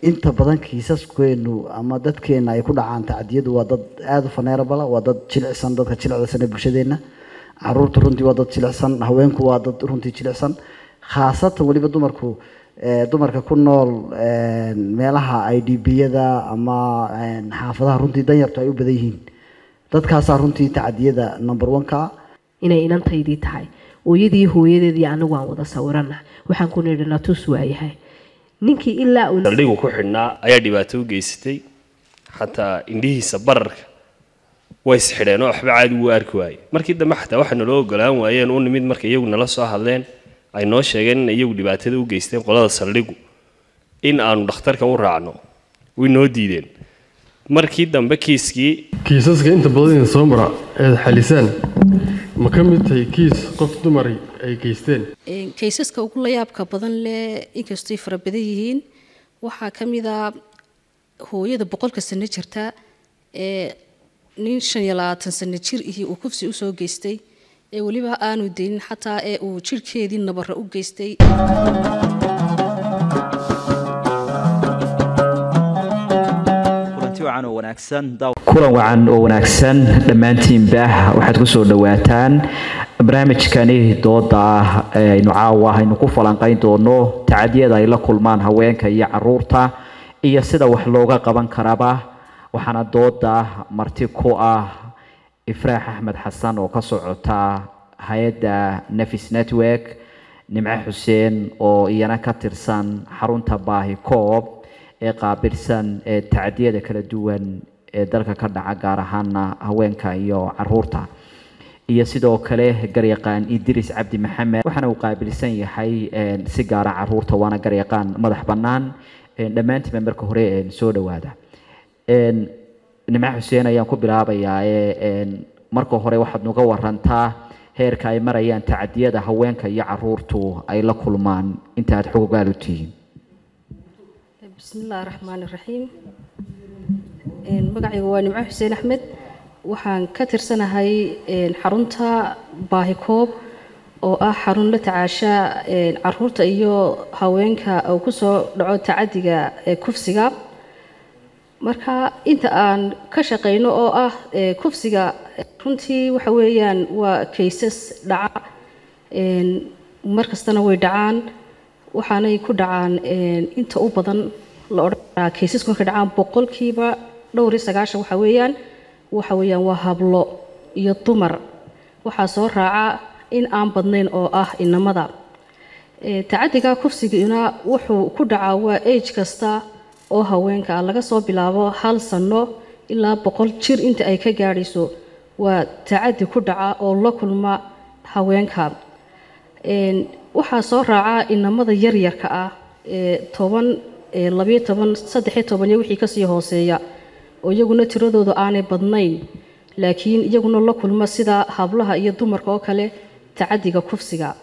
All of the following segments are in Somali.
inta badan kiisaskeenu ama dadkeena ay ku dhacaan tacadiyadu waa dad aada u faneerabala waa dad jilicsan dadka jilicsan ee bulshadeena caruurta runtii waa dad jilicsan haweenku waa dad runtii jilicsan khaasatan weliba dumarku eh, dumarka ku nool eh, meelaha i d b-yada ama eh, xaafadaha runtii danyartu ay u badan yihiin dadkaasaa runtii tacadiyada number one-ka inay inantaydii tahay hooyadii hooyadeedii anigu aan wada sawirana waxaan ku nidhi natus waayahay ninkii ilaa uu saldhigu ku xidhnaa ayaa dhibaato u geysatay xataa indhihiisa bararka way isxidheen oo waxba caadi wuu arki waayey markii dambe xataa waxa naloo ogolaan waayeen u nimid marka iyagu nala soo hadleen ay noo sheegeen in iyagu dhibaatada u geysteen qolada saldhigu in aanu dhakhtarka u raacno way noo diideen markii dambe kiiskii kiisaska inta badan idin soo mara eed xalisaan ma ka mid tahay kiis qof dumari ay geysteen Een, kaysaska ugu layaabka badan leh inkastay fara badan yihiin waxaa ka mid a hooyada boqolka sano jirta ee nin shan iyo labaatan sano jir ihii uu kufsi usoo geystay ee weliba aanu daynin xataa ee uu jirhkeedii nabara u geystay kulanti wacan oo wanaagsan daaw- kulan wacan oo wanaagsan dhammaantiinba waxaad ku soo dhowaataan barnaamijkani dooda ah ee aynu caawa aynu ku falanqayn doono tacadiyada ay la kulmaan haweenka iyo caruurta iyo sida wax looga qaban karaba waxaana dooda marti ku ah ifraax axmed xasan oo ka socota hay-adda nefis network nimco xuseen oo iyana ka tirsan xarunta baahi koob ee qaabilsan ee tacadiyada kala duwan ee dalka ka dhaca gaar ahaana haweenka iyo caruurta iyo sidoo kale garyaqaan idris cabdi maxamed waxaana uu qaabilsan yahay een, si gaara caruurta waana garyaqaan madax bannaan een, dhammaantiinba marka hore een, soo dhowaada Een, nimco xuseen ayaan ku bilaabayaa ee een, marka hore waxaad nuga warantaa heerka ay marayaan tacadiyada haweenka iyo caruurtu ay la kulmaan inta aad xogogaal u tihiin bismillaahi raxmaani raxiim Een, magacaygu waa nimco xuseen axmed waxaan ka tirsanahay een, xarunta baahikoob oo ah xarun la tacaasha een, caruurta iyo haweenka uu kusoo dhaco tacadiga ee kufsiga marka inta aan ka shaqeyno oo ah ee, kufsiga runtii waxa weeyaan waa kaysas dhaca een, mar kastana way dhacaan waxaanay ku dhacaan een, inta u badan la odhan karaa kaysasku markay dhacaan boqolkiiba dhowr iyo sagaashan waxa weeyaan waxa weeyaan waa hablo iyo dumar waxaa soo raaca in aan badnayn oo ah inamada Ee, tacadiga kufsiguna wuxuu ku dhacaa waa age kasta oo haweenka ah laga soo bilaabo hal sano ilaa boqol jir inta ay ka gaadhayso waa tacadi ku dhaca oo la kulma haweenka Een, waxaa soo raaca inamada yaryarka ah ee toban ee labiyo toban saddexiyo toban iyo wixii kasii hooseeya oo iyaguna tiradoodu aanay badnayn laakiin iyaguna la kulma sida hablaha iyo dumarka oo kale tacadiga kufsiga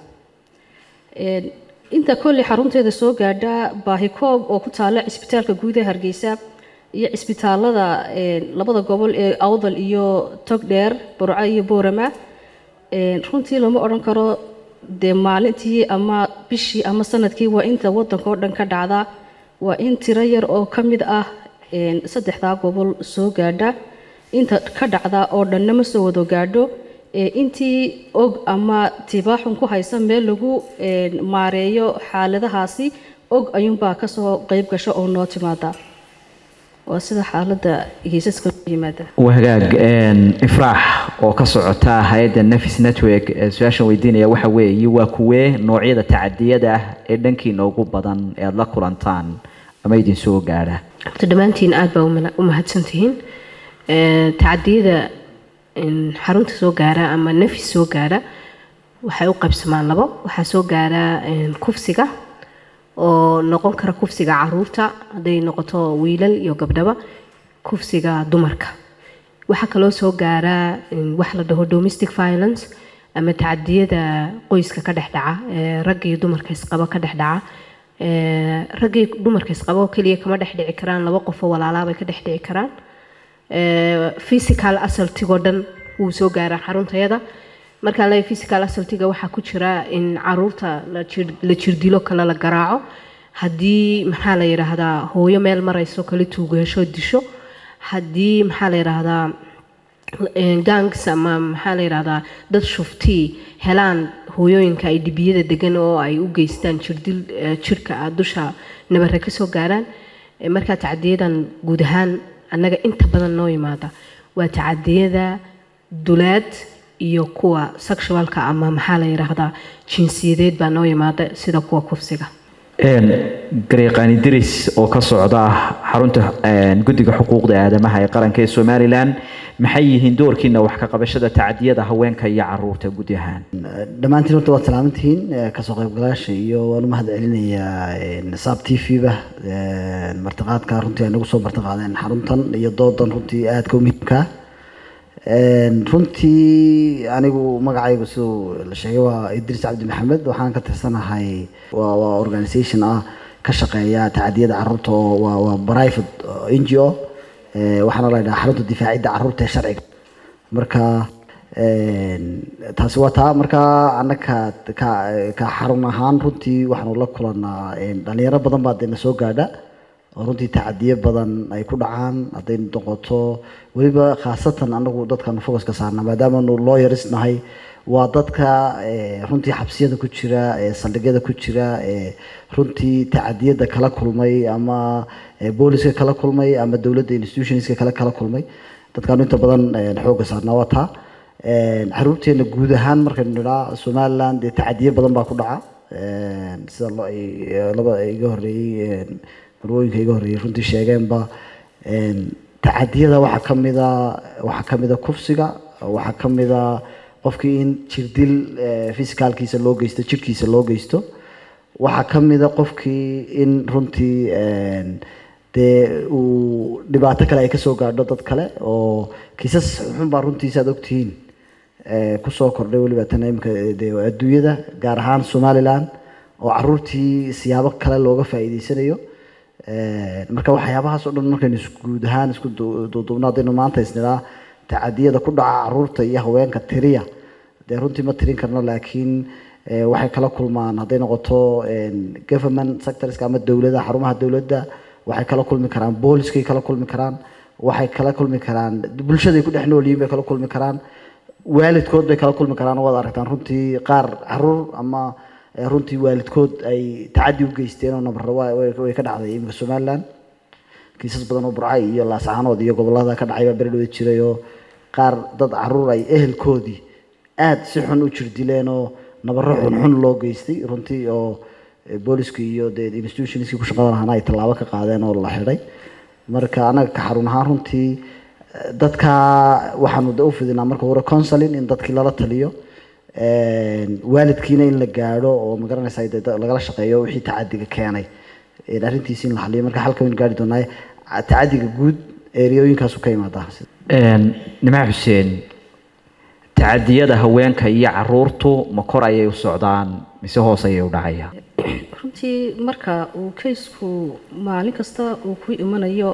Een, inta kolley xarunteeda soo gaadha baahikoob oo ku taala cisbitaalka guud ee hargeysa iyo cisbitaalada een, labada gobol ee awdal iyo togdheer burco iyo boorama Een, runtii lama odhan karo dee maalintii ama bishii ama sanadkii waa inta wadanka oo dhan ka dhacda waa in tiro yar oo ka mid ah een, saddexdaa gobol soo gaadha inta ka dhacda oo dhanna ma soo wado gaadho ee intii og ama tibaaxun ku haysa meel lagu een, maareeyo xaaladahaasi og ayuunbaa kasoo qeyb gasho oo noo timaada waa sida xaaladda kiisaska u yimaada waa hagaag een, ifraax oo ka socota hay-adda nefis network ee su-aashan weydiinaya waxa weeye waa kuwee noocyada tacadiyada ah ee dhankiina ugu badan ee aada la kulantaan ama idin soo gaadha horta dhammaantiin aad baa umala- u mahadsantihiin Ee, tacadiyada in xarunta soo gaara ama nafis soo gaara waxay u qaybsamaan labo waxaa soo gaara een, kufsiga oo noqon kara kufsiga caruurta hadday noqoto wiilal iyo gabdhaba kufsiga dumarka waxaa kaloo soo gaara in wax la dhaho domestic violence ama tacadiyada qoyska ka dhex dhaca ee ragga iyo dumarka isqaba ka dhex dhaca Ee, ragga iyo dumarka isqaba oo keliya kama dhex dhici karaan laba qof oo walaalaabay ka dhex dhici karaan Ee, physical assaultigoo dhan wuu soo gaaraa xaruntayada markaa la physical assaultiga waxaa ku jira in caruurta la jir- la jirdilo kale la garaaco haddii maxaa la yidhaahdaa hooyo meel marayso kala tuugeesho disho haddii maxaa la yidhaahdaa gangs ama maxaa la yidhahdaa dad shuftii helaan hooyooyinka ay dhibiyada degan oo ay u geystaan jirdil jirhka ah dusha nabare ka soo gaaraan markaa tacadiyadan guud ahaan annaga inta badan noo yimaada waa tacadiyada dulaad iyo kuwa sexualka ama maxaa la yidhaahdaa jinsiyadeed baa noo yimaada sida kuwa kufsiga gareeqaani diris oo ka socda xarunta guddiga xuquuqda aadamaha ee qaranka ee somalilan maxay yihiin doorkiina wax ka qabashada tacadiyada haweenka iyo caruurta guud ahaan dhammaantiin horta waad salaamantihiin kasoo qaybgalayaasha iyo waan u mahad celinayaa saab t v ba martiqaadka runtii ay nagu soo martiqaadeen xaruntan iyo doodan runtii aadka u muhiimka runtii anigu magacaygu siduu la sheegay waa idris cabdi maxamed waxaan ka tirsanahay waa waa organisation ah ka shaqeeya tacadiyada caruurta oo waa waa private n g o waxaana la yidhaha xarunta difaacidda caruurta ee sharciga marka taasi waa taa marka annaga ka ka xarun ahaan runtii waxaanu la kulanaa dhalinyaro badan baa dee na soo gaadha oo runtii tacadiyo badan ay ku dhacaan hadday noqoto weliba khaasatan anagu dadkanu focuska saarna maadaamanu lawyers nahay waa dadka runtii xabsiyada ku jira saldhigyada ku jira runtii tacadiyada kala kulmay ama booliska kala kulmay ama dowladda institutionska kale kala kulmay dadkaanu inta badan xooga saarnaa waa taa caruurteena guud ahaan markaynu nidhaa somaliland dee tacadiyo badan baa ku dhaca sida laba iga horeeyey marwooyinka iga horreeyey runtii sheegeenba tacadiyada waxaa ka mida waxaa ka mida kufsiga waxaa ka mida qofkii in jirdil fisicaalkiisa loo geysto jirkiisa loo geysto waxaa ka mida qofkii in runtii dee uu dhibaato kale ay kasoo gaadho dad kale oo kiisas xun baa runtiisa aad ogtihiin kusoo kordhay weliba tan imika dee adduunyada gaar ahaan somaliland oo caruurtii siyaabo kale looga faa'iideysanayo marka waxyaabahaas oo dhan markaynu guud ahaan isku duubno haddaynu maanta isnidhaa tacadiyada ku dhaca caruurta iyo haweenka tiriya dee runtii ma tirin karno laakiin waxay kala kulmaan hadday noqoto government sectorska ama dowladda xarumaha dowladda waxay kala kulmi karaan booliskay kala kulmi karaan waxay kala kulmi karaan bulshaday ku dhex nool yihiin bay kala kulmi karaan waalidkood bay kala kulmi karaan waad aragtaan runtii qaar caruur ama runtii waalidkood ay tacadi u geysteen oo nabaro way ka dhacday iminka somaliland kiisas badan oo burcay iyo laascaanood iyo gobolada ka dhacay baa beri dhawed jiray oo qaar dad caruur ay ehelkoodii aada si xun u jirdileen oo nabaro xunxun loo geystay runtii oo booliska iyo dee institutionskii ku shaqada lahaana ay tallaabo ka qaadeen oo la xidhay marka anaga ka xarun ahaan runtii dadka waxaanu de u fidinaa marka hore counseling in dadkii lala taliyo waalidkiina in la gaadho oo magaranaysa lagala shaqeeyo wixii tacadiga keenay arrintiisi in la xaliyo marka halka waynu gaari doonaa tacadiga guud eriyooyinkaasu ka imaadaa nimaa xuseen tacadiyada haweenka iyo caruurtu ma kor ayay u socdaan mise hoos ayay u dhacayaan runtii marka uu kaysku maalin kasta uu ku imanayo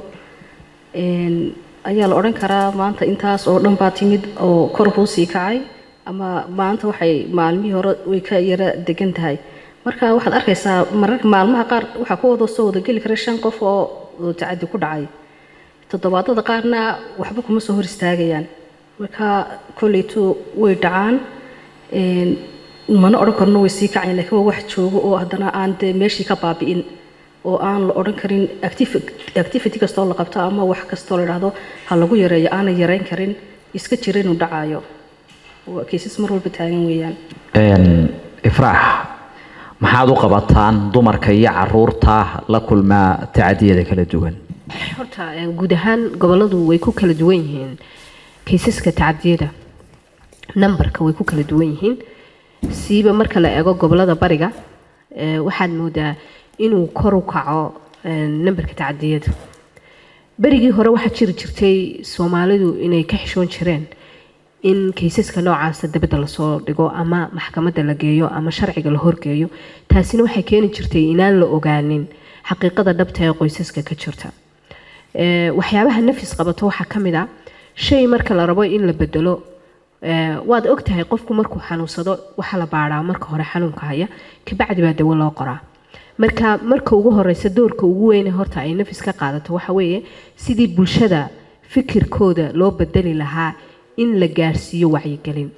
ayaa la odhan karaa maanta intaas oo dhan baa timid oo kor kuu sii kacay ama maanta waxay maalmihii hore way ka yara degan tahay marka waxaad arkaysaa mararka maalmaha qaar waxaa ku wada soo wada geli kara shan qof oo tacadi ku dhacay toddobaadada qaarna waxba kuma soo hor istaagayaan marka kolleytu way dhacaan mana odhan karno way sii kacayn laakiin waa wax joogo oo haddana aan dee meeshii ka baabi'in oo aan la odhan karin activity kastoo la qabto ama wax kastoo la dhahdo ha lagu yareeyo aanay yareyn karin iska jira inuu dhacayo kiisas mar walba taagan weeyaan ifraax maxaad u qabataan dumarka iyo caruurta la kulmaa tacadiyada kala duwan horta guud ahaan goboladu way ku kala duwan yihiin kaysaska tacadiyada nambarka way ku kala duwan yihiin siiba marka la eego gobolada bariga waxaad moodaa inuu kor u kaco nambarka tacadiyada berigii hore waxaa jiri jirtay soomaalidu inay ka xishoon jireen in kaysaska noocaasa dabadda lasoo dhigo ama maxkamadda la geeyo ama sharciga la horgeeyo taasina waxay keeni jirtay inaan la ogaanin xaqiiqada dhabta ee qoysaska ka jirta waxyaabaha nafis qabato waxaa ka mid a shay marka la rabo in la bedelo waad ogtahay qofku markuu xanuunsado waxaa la baadhaa marka hore xanuunka haya kabacdi baa dawo loo qoraa marka marka ugu horeysa doorka ugu weyne horta ay nafis ka qaadato waxa weeye sidii bulshada fikirkooda loo bedeli lahaa in la gaarsiiyo wacyigelin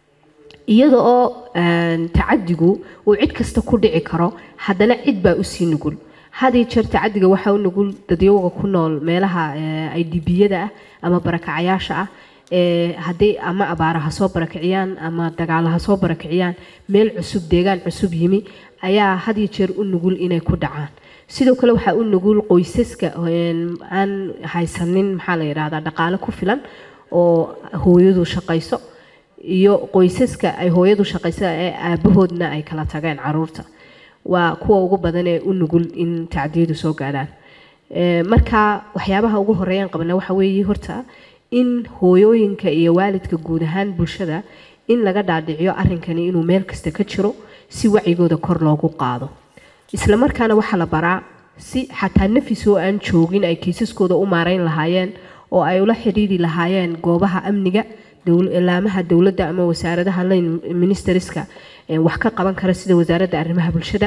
iyada oo een, tacadigu uu cid kasta ku dhici karo haddana cid baa usii nugul had iyo jeer tacadiga waxaa u nugul dadyowga ku nool meelaha ay dibiyada ah ama barakacayaasha ah ee hadday ama abaara ha soo barakiciyaan ama dagaalo ha soo barakiciyaan meel cusub deegaan cusub yimi ayaa had iyo jeer u nugul inay ku dhacaan sidoo kale waxaa u nugul qoysaska een, aan haysanin maxaa la yidhaahdaa dhaqaale ku filan oo hooyadu shaqayso iyo qoysaska ay hooyadu shaqaysa ee aabahoodna ay kala tageen caruurta waa kuwa ugu badan ee u nugul in tacdiyadu soo gaadhaan Ee, marka waxyaabaha ugu horeeyaan qabna waxa weeye horta in hooyooyinka iyo waalidka guud ahaan bulshada in laga dhaadhiciyo arrinkani inuu meel kasta ka jiro si wacigooda kor loogu qaado isla markaana waxaa la baraa si xataa nafis oo aan joogin ay kiisaskooda u maarayn lahaayeen oo ay ula xidhiiri lahaayeen goobaha amniga dowl- ilaamaha dowladda ama wasaaradaha line ministeriska ee wax ka qaban kara sida wasaaradda arrimaha bulshada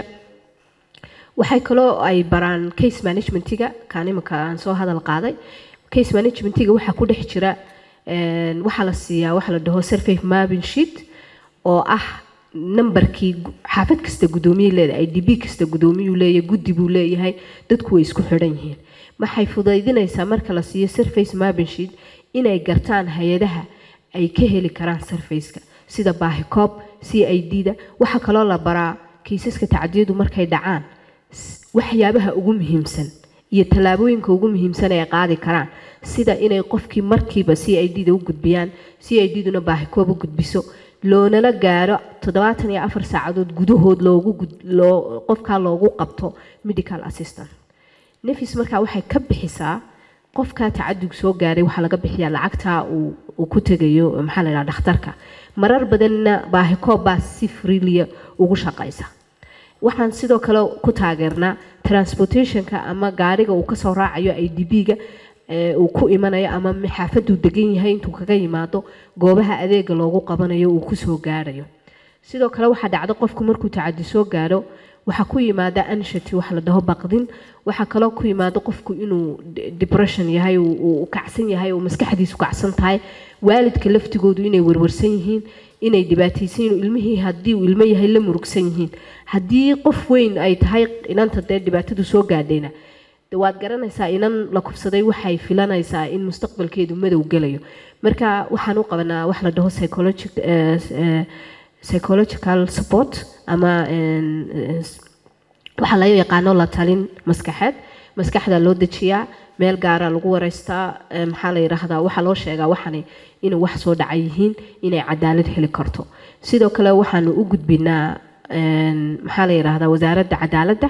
waxay kaloo ay baraan case managementiga kaan imika aan soo hadal qaaday case managementiga waxaa ku dhex jira een, waxaa la siiyaa waxa la dhaho survey mapping sheet oo ah nambarkii gu- xaafad kasta guddoomiye leedahay idb kasta guddoomiyuu leeyahay guddi buu leeyahay dadku way isku xidhan yihiin waxay fudaydinaysaa marka la siiyo surface mapping sheet inay gartaan hay-adaha ay ka heli karaan surfaceka sida baahikoob c i d da waxaa kaloo la baraa kiisaska tacdiyadu markay dhacaan s- waxyaabaha ugu muhiimsan iyo tallaabooyinka ugu muhiimsan ay qaadi karaan sida inay qofkii markiiba c i d da u gudbiyaan c i d duna baahikoob u gudbiso loonala gaaro toddobaatan iyo afar saacadood gudahood loogu gud- loo qofkaa loogu qabto medical assistant nefis markaa waxay ka bixisaa qofka tacadug soo gaaray waxaa laga bixiyaa lacagta uu uu ku tegayo maxaa la yidhaha dhakhtarka marar badanna baahikoob baa si freelia ugu shaqaysa waxaan sidoo kale ku taageernaa transportationka ama gaariga uu kasoo raacayo i d b-ga uu ku imanayo ama xaafaduu degan yahay intuu kaga yimaado goobaha adeega loogu qabanayo uu kusoo gaarayo sidoo kale waxaa dhacda qofku markuu tacadi soo gaaro waxaa ku yimaada anshati wax la dhaho baqdin waxaa kaloo ku yimaada qofku inuu de- depression yahay uu- uu uu kacsan yahay uu maskaxdiisu kacsan tahay waalidka laftigoodu inay warwarsan yihiin inay dhibaataysan yihiin ilmihii haddii uu ilmo yahay la murugsan yihiin haddii qof weyn ay tahay inanta dee dhibaatadu soo gaadhayna de waad garanaysaa inan la kufsaday waxay filanaysaa in mustaqbalkeedu madow gelayo marka waxaan u qabanaa wax la dhaho psychologic eh, eh, psychological support ama en, eh, waxaa laga yaqaano la talin maskaxeed maskaxda loo dejiyaa meel gaara lagu wareystaa eh, maxaa la yidhaahdaa waxaa loo sheegaa waxani inay wax soo dhacay yihiin inay cadaalad heli karto sidoo kale waxaanu u gudbinaa en, maxaa la yidhaahdaa wasaaradda cadaaladda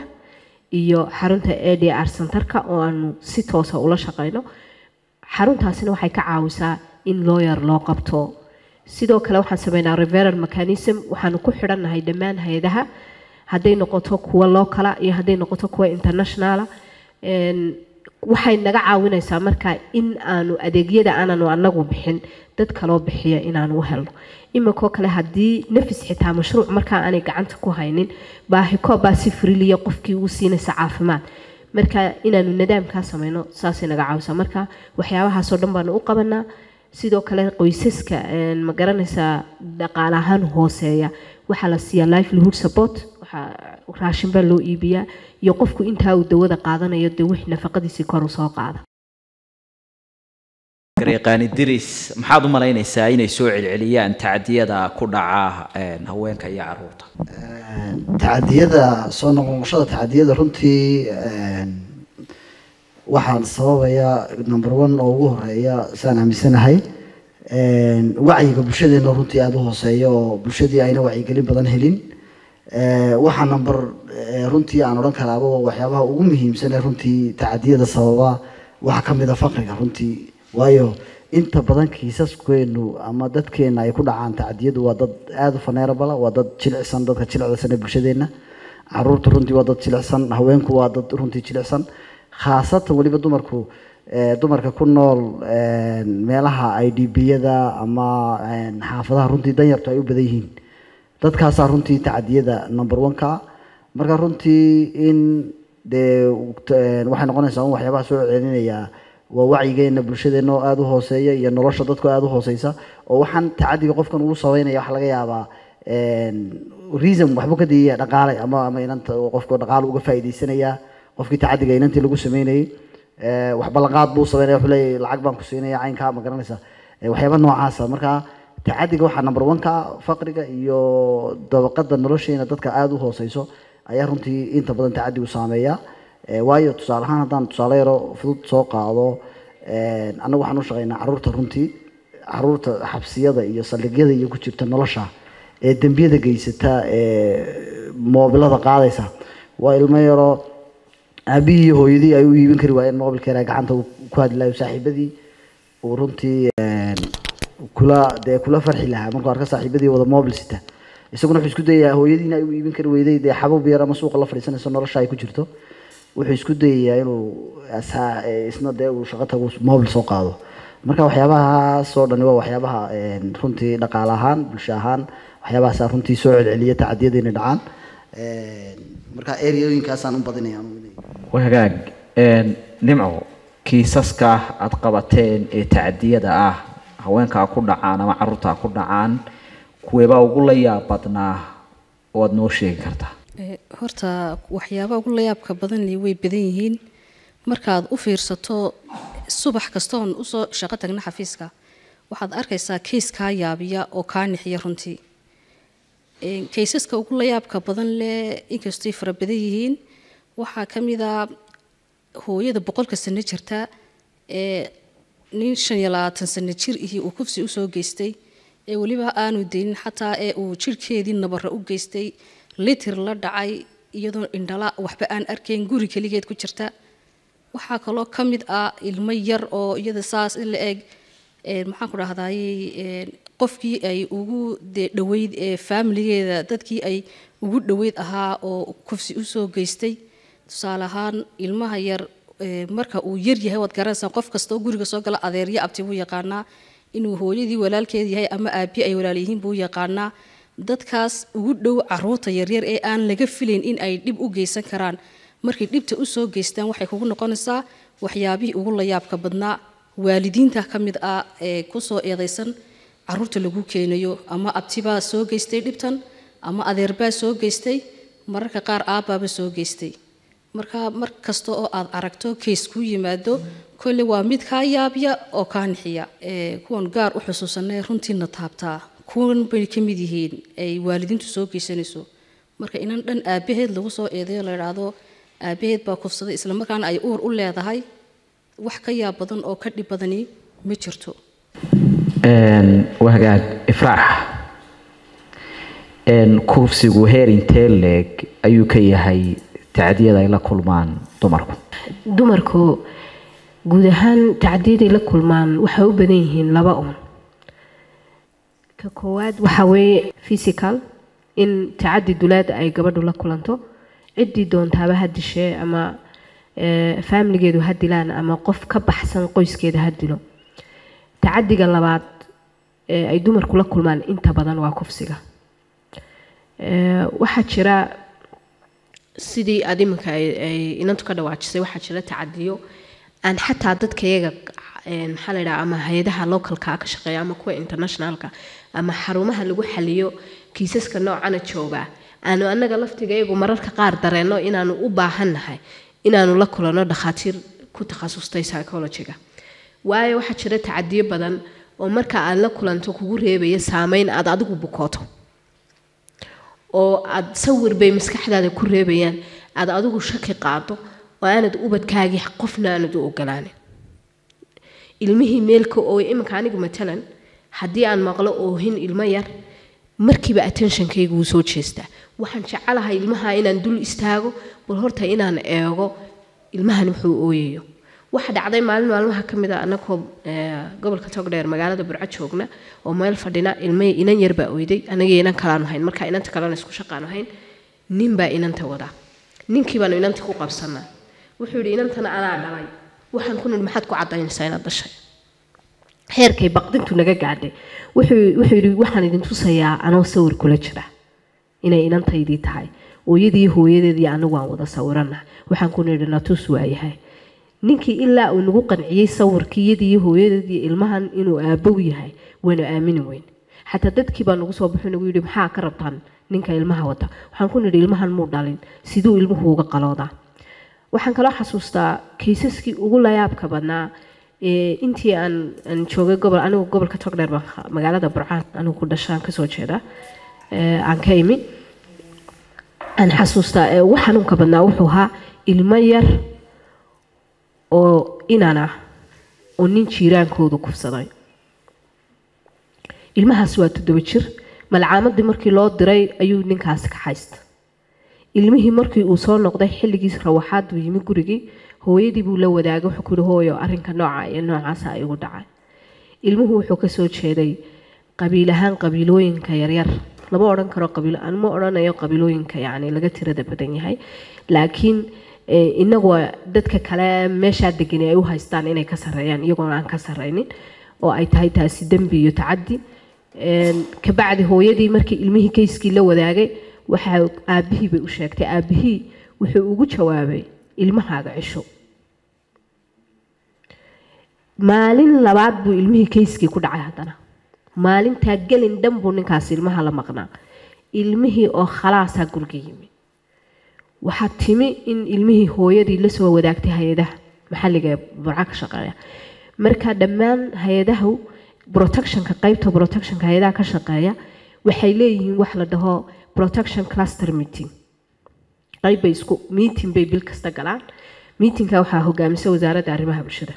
iyo xarunta a d r centerka oo aanu si toosa ula shaqeyno xaruntaasina waxay ka caawisaa in lawyer loo qabto sidoo kale waxaan sameynaa referal mechanism waxaanu ku xidhannahay dhammaan hay-adaha hadday noqoto kuwa loocala iyo hadday noqoto kuwa internationala En, waxay naga caawinaysaa marka in aanu adeegyada aananu anagu bixin dad kaloo bixiya inaanu u helno iminkoo kale haddii nafis xitaa mashruuc markaa aanay gacanta ku haynin baahikoob baa si friliya qofkii uu siinaysa caafimaad marka inaanu nadaamkaa sameyno saasay naga caawisaa marka waxyaabahaasoo dhan baanu u qabanaa sidoo kale qoysaska en, ma garanaysaa dhaqaale ahaan hooseeya waxaa la siiyaa livelihood support waxaa raashin baa loo iibiyaa iyo qofku intaa uu dawada qaadanayo dee wix nafaqadiisii kor u soo qaada garyaqaani diris maxaad u malaynaysaa inay soo celceliyaan tacdiyada ku dhaca een, haweenka iyo caruurta tacadiyada soo noqnoqoshada tacadiyada runtii een, waxaan sababaya number one oo ugu horeeya saan aaminsanahay een, wacyiga bulshadeena runtii aada u hooseeya oo bulshadii ayna wacyigelin badan helin Ee, waxaa number ee, runtii aan odhan karaaba waa waxyaabaha ugu muhiimsan ee runtii tacadiyada sababa waxaa ka mid a faqriga runtii waayo inta badan kiisaskeenu ama dadkeena ay ku dhacaan tacadiyadu waa dad aada u faneerabala waa dad jilicsan dadka jilicsan ee bulshadeena caruurta runtii waa dad jilicsan haweenku waa dad runtii jilicsan khaasatan weliba dumarku ee, dumarka ku nool een, meelaha i d b-yada ama een, xaafadaha runtii danyartu ay u badan yihiin dadkaasaa runtii tacadiyada number one ka marka runtii in dee waxay noqonaysaa un waxyaabaha soo celinayaa waa wacyigeena bulshadeena oo aada u hooseeya iyo nolosha dadka aada u hooseysa oo waxaan tacadiga qofkan ugu sabeynaya waxa laga yaabaa reason waxba ka diiya dhaqaale ama ama inanta qofka dhaqaale uga faa'iidaysanaya qofkii tacadiga inantii lagu sameynayay wax ballanqaad buu sameynaya wuxuu leeyahay lacag baan ku siinaya caynkaa ma garanaysa waxyaaba noocaasa marka tacadiga waxaa number one ka ah faqriga iyo dabaqada nolosheena dadka aada u hooseyso ayaa runtii inta badan tacadigu saameeya waayo tusaale ahaan haddaan tusaale yaro fudud soo qaado annagu waxaan u shaqeynaa caruurta runtii caruurta xabsiyada iyo saldhigyada iyo ku jirta nolosha ee dembiyada geysata ee moobilada qaadaysa waa ilmo yaroo aabihii iyo hooyadii ay u iibin kari waayeen moobilkeena gacanta ku hadlayo saaxiibadii uu runtii kula dee kula farxi lahaa markuu arka saaxiibadii wada moobil sita isaguna wuxuu isku dayayaa hooyadiina ay u iibin kari weyday dee xabab yar ama suuqa la fadhiisanayso nolosha ay ku jirto wuxuu isku dayayaa inuu isna dee uu shaqo tago moobil soo qaado marka waxyaabahaas oo dhani waa waxyaabaha runtii dhaqaale ahaan bulsho ahaan waxyaabahaasaa runtii soo celceliya tacadiyada inay dhacaan marka ereooyinkaasaan u badinaya wagaag nimco kiisaska aada qabateen ee tacadiyada ah haweenkaa ku dhacaan ama caruurtaa ku dhacaan kuweebaa ugu la yaab badnaa oo aada noo sheegi kartaa horta waxyaabaha ugu layaabka badan li way badan yihiin markaad u fiirsato subax kastoon usoo shaqo tagna xafiiska waxaad arkaysaa keys kaa yaabiya oo kaa nixiya runtii kaysaska ugu layaabka badan leh inkastay fara badan yihiin waxaa ka mid a hooyada boqolka sano jirta ee nin shan iyo labaatan sano jir ihii uu kufsi usoo geystay ee weliba aanu deynin xataa ee uu jirhkeedii nabara u geystay litir la dhacay iyadoo indhala waxba aan arkayn guri keligeed ku jirta waxaa kaloo ka mid ah ilmo yar oo iyada saas in la eg maxaan ku dhahdaayey qofkii ay ugu dee dhaweyd ee faamiligeeda dadkii ay ugu dhaweyd ahaa oo kufsi usoo geystay tusaale ahaan ilmaha yar marka uu yar yahay waad garanaysaa qof kasta oo guriga soo gala adeeryo abti buu yaqaanaa inuu hooyadii walaalkeed yahay ama aabi ay walaal yihiin buu yaqaanaa dadkaas ugu dhow caruurta yaryar ee aan laga filayn in ay dhib u geysan karaan markay dhibta usoo geystaan waxay kugu noqonaysaa waxyaabihii ugu layaabka badnaa waalidiinta ka mid ah ee kusoo eedaysan caruurta lagu keenayo ama abtibaa soo geystay dhibtan ama adeerbaa soo geystay mararka qaar aabbaaba soo geystay marka mar kasta oo aad aragto keys ku yimaado kolle waa mid kaa yaabya oo kaa nixiya kuwan gaar u xusuusanay runtiina taabtaa kuwan bay ka mid yihiin ay waalidiintu soo geysanayso marka inan dhan aabaheed lagu soo eedayo la idhaahdo aabaheed baa kufsaday islamarkaana ay uur u leedahay wax ka yaab badan oo ka dhib badani ma jirto wagaag ifraax kufsigu heer intee leeg ayuu ka yahay tacdiyada ay la kulmaan dumarku dumarku guud ahaan tacdiyaday la kulmaan waxay u badan yihiin laba uun ka koowaad waxaa weeye physical in tacadi dulaada ay gabadhu la kulanto ciddii doontaaba ha dishee ama faamiligeedu ha dilaan ama qof ka baxsan qoyskeeda ha dilo tacadiga labaad ee ay dumarku la kulmaan inta badan waa kufsiga waxaa jira sidii aad iminka ay inantu ka dhawaajisay waxaa jira tacadiyo aan xataa dadka iyaga maxaa la yidhaha ama hay-adaha localka ka shaqeeya ama kuwa internationalka ama xarumaha lagu xaliyo kiisaska noocana jooga aanu annaga laftiga iyagu mararka qaar dareenno inaanu u baahannahay inaanu la kulanno dhakhaatiir ku takhasustay psychologiga waayo waxaa jira tacadiyo badan oo marka aad la kulanto kugu reebaya saameyn aad adigu bukooto oo aad sawir bay maskaxdaada ku reebayaan aad adigu shaki qaado oo aanad ubadkaagii qofna aanad u ogolaanin ilmihii meelka oo iminka anigu matalan haddii aan maqlo oohin ilmo yar markiiba attentionkayga wuu soo jeestaa waxaan jecelahay ilmaha inaan dul istaago bal horta inaan eego ilmahan wuxuu ooyayo waxa dhacday maalin maalmaha ka mid a anagoo gobolka togdheer magaalada burco joogna oo meel fadhina ilma inan yar baa oyday anagii inan kalaanu hayn marka inanta kalena isku shaqaanu hayn nin baa inanta wadaa ninkii baanu inanta ku qabsanaa wuxuu yidhi inantana anaa dhalay waxaan ku nidhi maxaad ku cadaynaysaa inaad dhashay heerkay baqdintu naga gaadhay wuxuu wuxuu yidhi waxaan idin tusayaa anoo sawir kula jira inay inantaydii tahay ooyadii hooyadeedii anigu aan wada sawirana waxaan ku nidhi natus waayahay ninkii ilaa uu nagu qanciyey sawirkii iyadii hooyadeedii ilmahan inuu aabow yahay waynu aamini weyn xataa dadkii baa nagu soo baxo nagu yidhi maxaa ka rabtaan ninka ilmaha wata waxaan ku nidhi ilmahan muu dhalin siduu ilmuhu uga qaloodaa waxaan kaloo xasuustaa kaysaskii ugu layaabka badnaa ee intii aan aan joogay gobol anigu gobolka togdheer baan ka- magaalada burcaan anigu ku dhashaan kasoo jeeda ee aan ka imi aan xasuustaa ee ugu xanuunka badnaa wuxuu ahaa ilmo yar oo inan ah oo nin jiiraankoodu kufsaday ilmahaas waa toddoba jir malcaamadii markii loo diray ayuu ninkaasi ka haysta ilmihii markii uu soo noqday xilligiis rawaxaad buu yimi gurigii hooyadii buu la wadaagay wuxuu ku yihi hooyo arrinka nooca iyo noocaasa ay igu dhacay ilmuhu wuxuu kasoo jeeday qabiil ahaan qabiilooyinka yaryar lama odhan karo qabiil aan ma odhanayo qabiilooyinka yacni laga tirada badan yahay laakiin eh, inagu waa dadka kale meeshaa degani ay u haystaan inay ka sarreeyaan iyagoona aan ka sarreynin oo ay tahay taasi dembi iyo tacaddi Een, kabacdi hooyadii markii ilmihii kayskii la wadaagay waxa aabihii bay u sheegtay aabihii wuxuu ugu jawaabay ilmahaaga cisho maalin labaad buu ilmihii kayskii ku dhacay haddana maalintaa gelin dhan buu ninkaas ilmaha la maqnaa ilmihii oo khalaasaa guriga yimi waxaa timi in ilmihii hooyadii lasoo wadaagtay hay-adaha maxalliga ee burca ka shaqeeya marka dhammaan hay-adahu protectionka qaybta protectionka hay-adaha ka shaqeeya waxay leeyihiin wax la dhaho protection cluster meeting qayb bay isku meeting bay bil kasta galaan meetingka waxaa hogaamisa wasaaradda arrimaha bulshada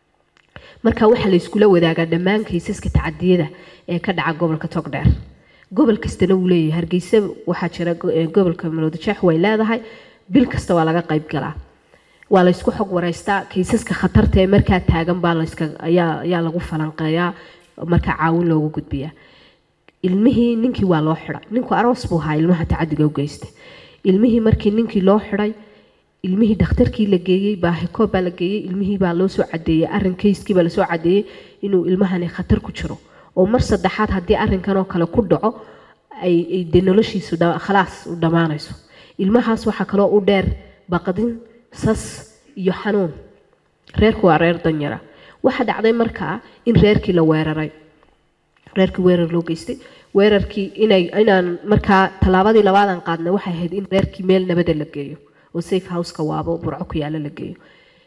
marka waxaa la iskula wadaagaa dhammaan kaysaska tacadiyada ee ka dhaca gobolka togdheer gobol kastana wuu leeyahay hargeysa waxaa jira go- ee gobolka maloodajeex way leedahay bil kasta waa laga qayb galaa waa la isku xog wareystaa kaysaska khatarta ee markaa taagan baa layska ayaa ayaa lagu falanqeeyaa markaa caawin loogu gudbiyaa ilmihii ninkii waa loo xidhay ninku aroos buu ahaa ilmaha tacadiga u geystay ilmihii markii ninkii loo xidhay ilmihii dhakhtarkii la geeyey baahikoob baa la geeyey ilmihii baa loo soo cadeeyey arrin kayskii baa lasoo cadeeyey inuu ilmahani khatar ku jiro oo mar saddexaad haddii arrinkan oo kale ku dhaco ay ay dee noloshiisu dha- khalaas u dhammaanayso ilmahaas waxaa kaloo u dheer baqdin sas iyo xanuun reerku waa reer danyara waxaa dhacday markaa in reerkii la weeraray reerkii weerar loo geystay weerarkii inay inaan markaa tallaabadii labaadan qaadnay waxay ahayd in reerkii meel nabada la geeyo oo safe houseka waabo burco ku yaalla la geeyo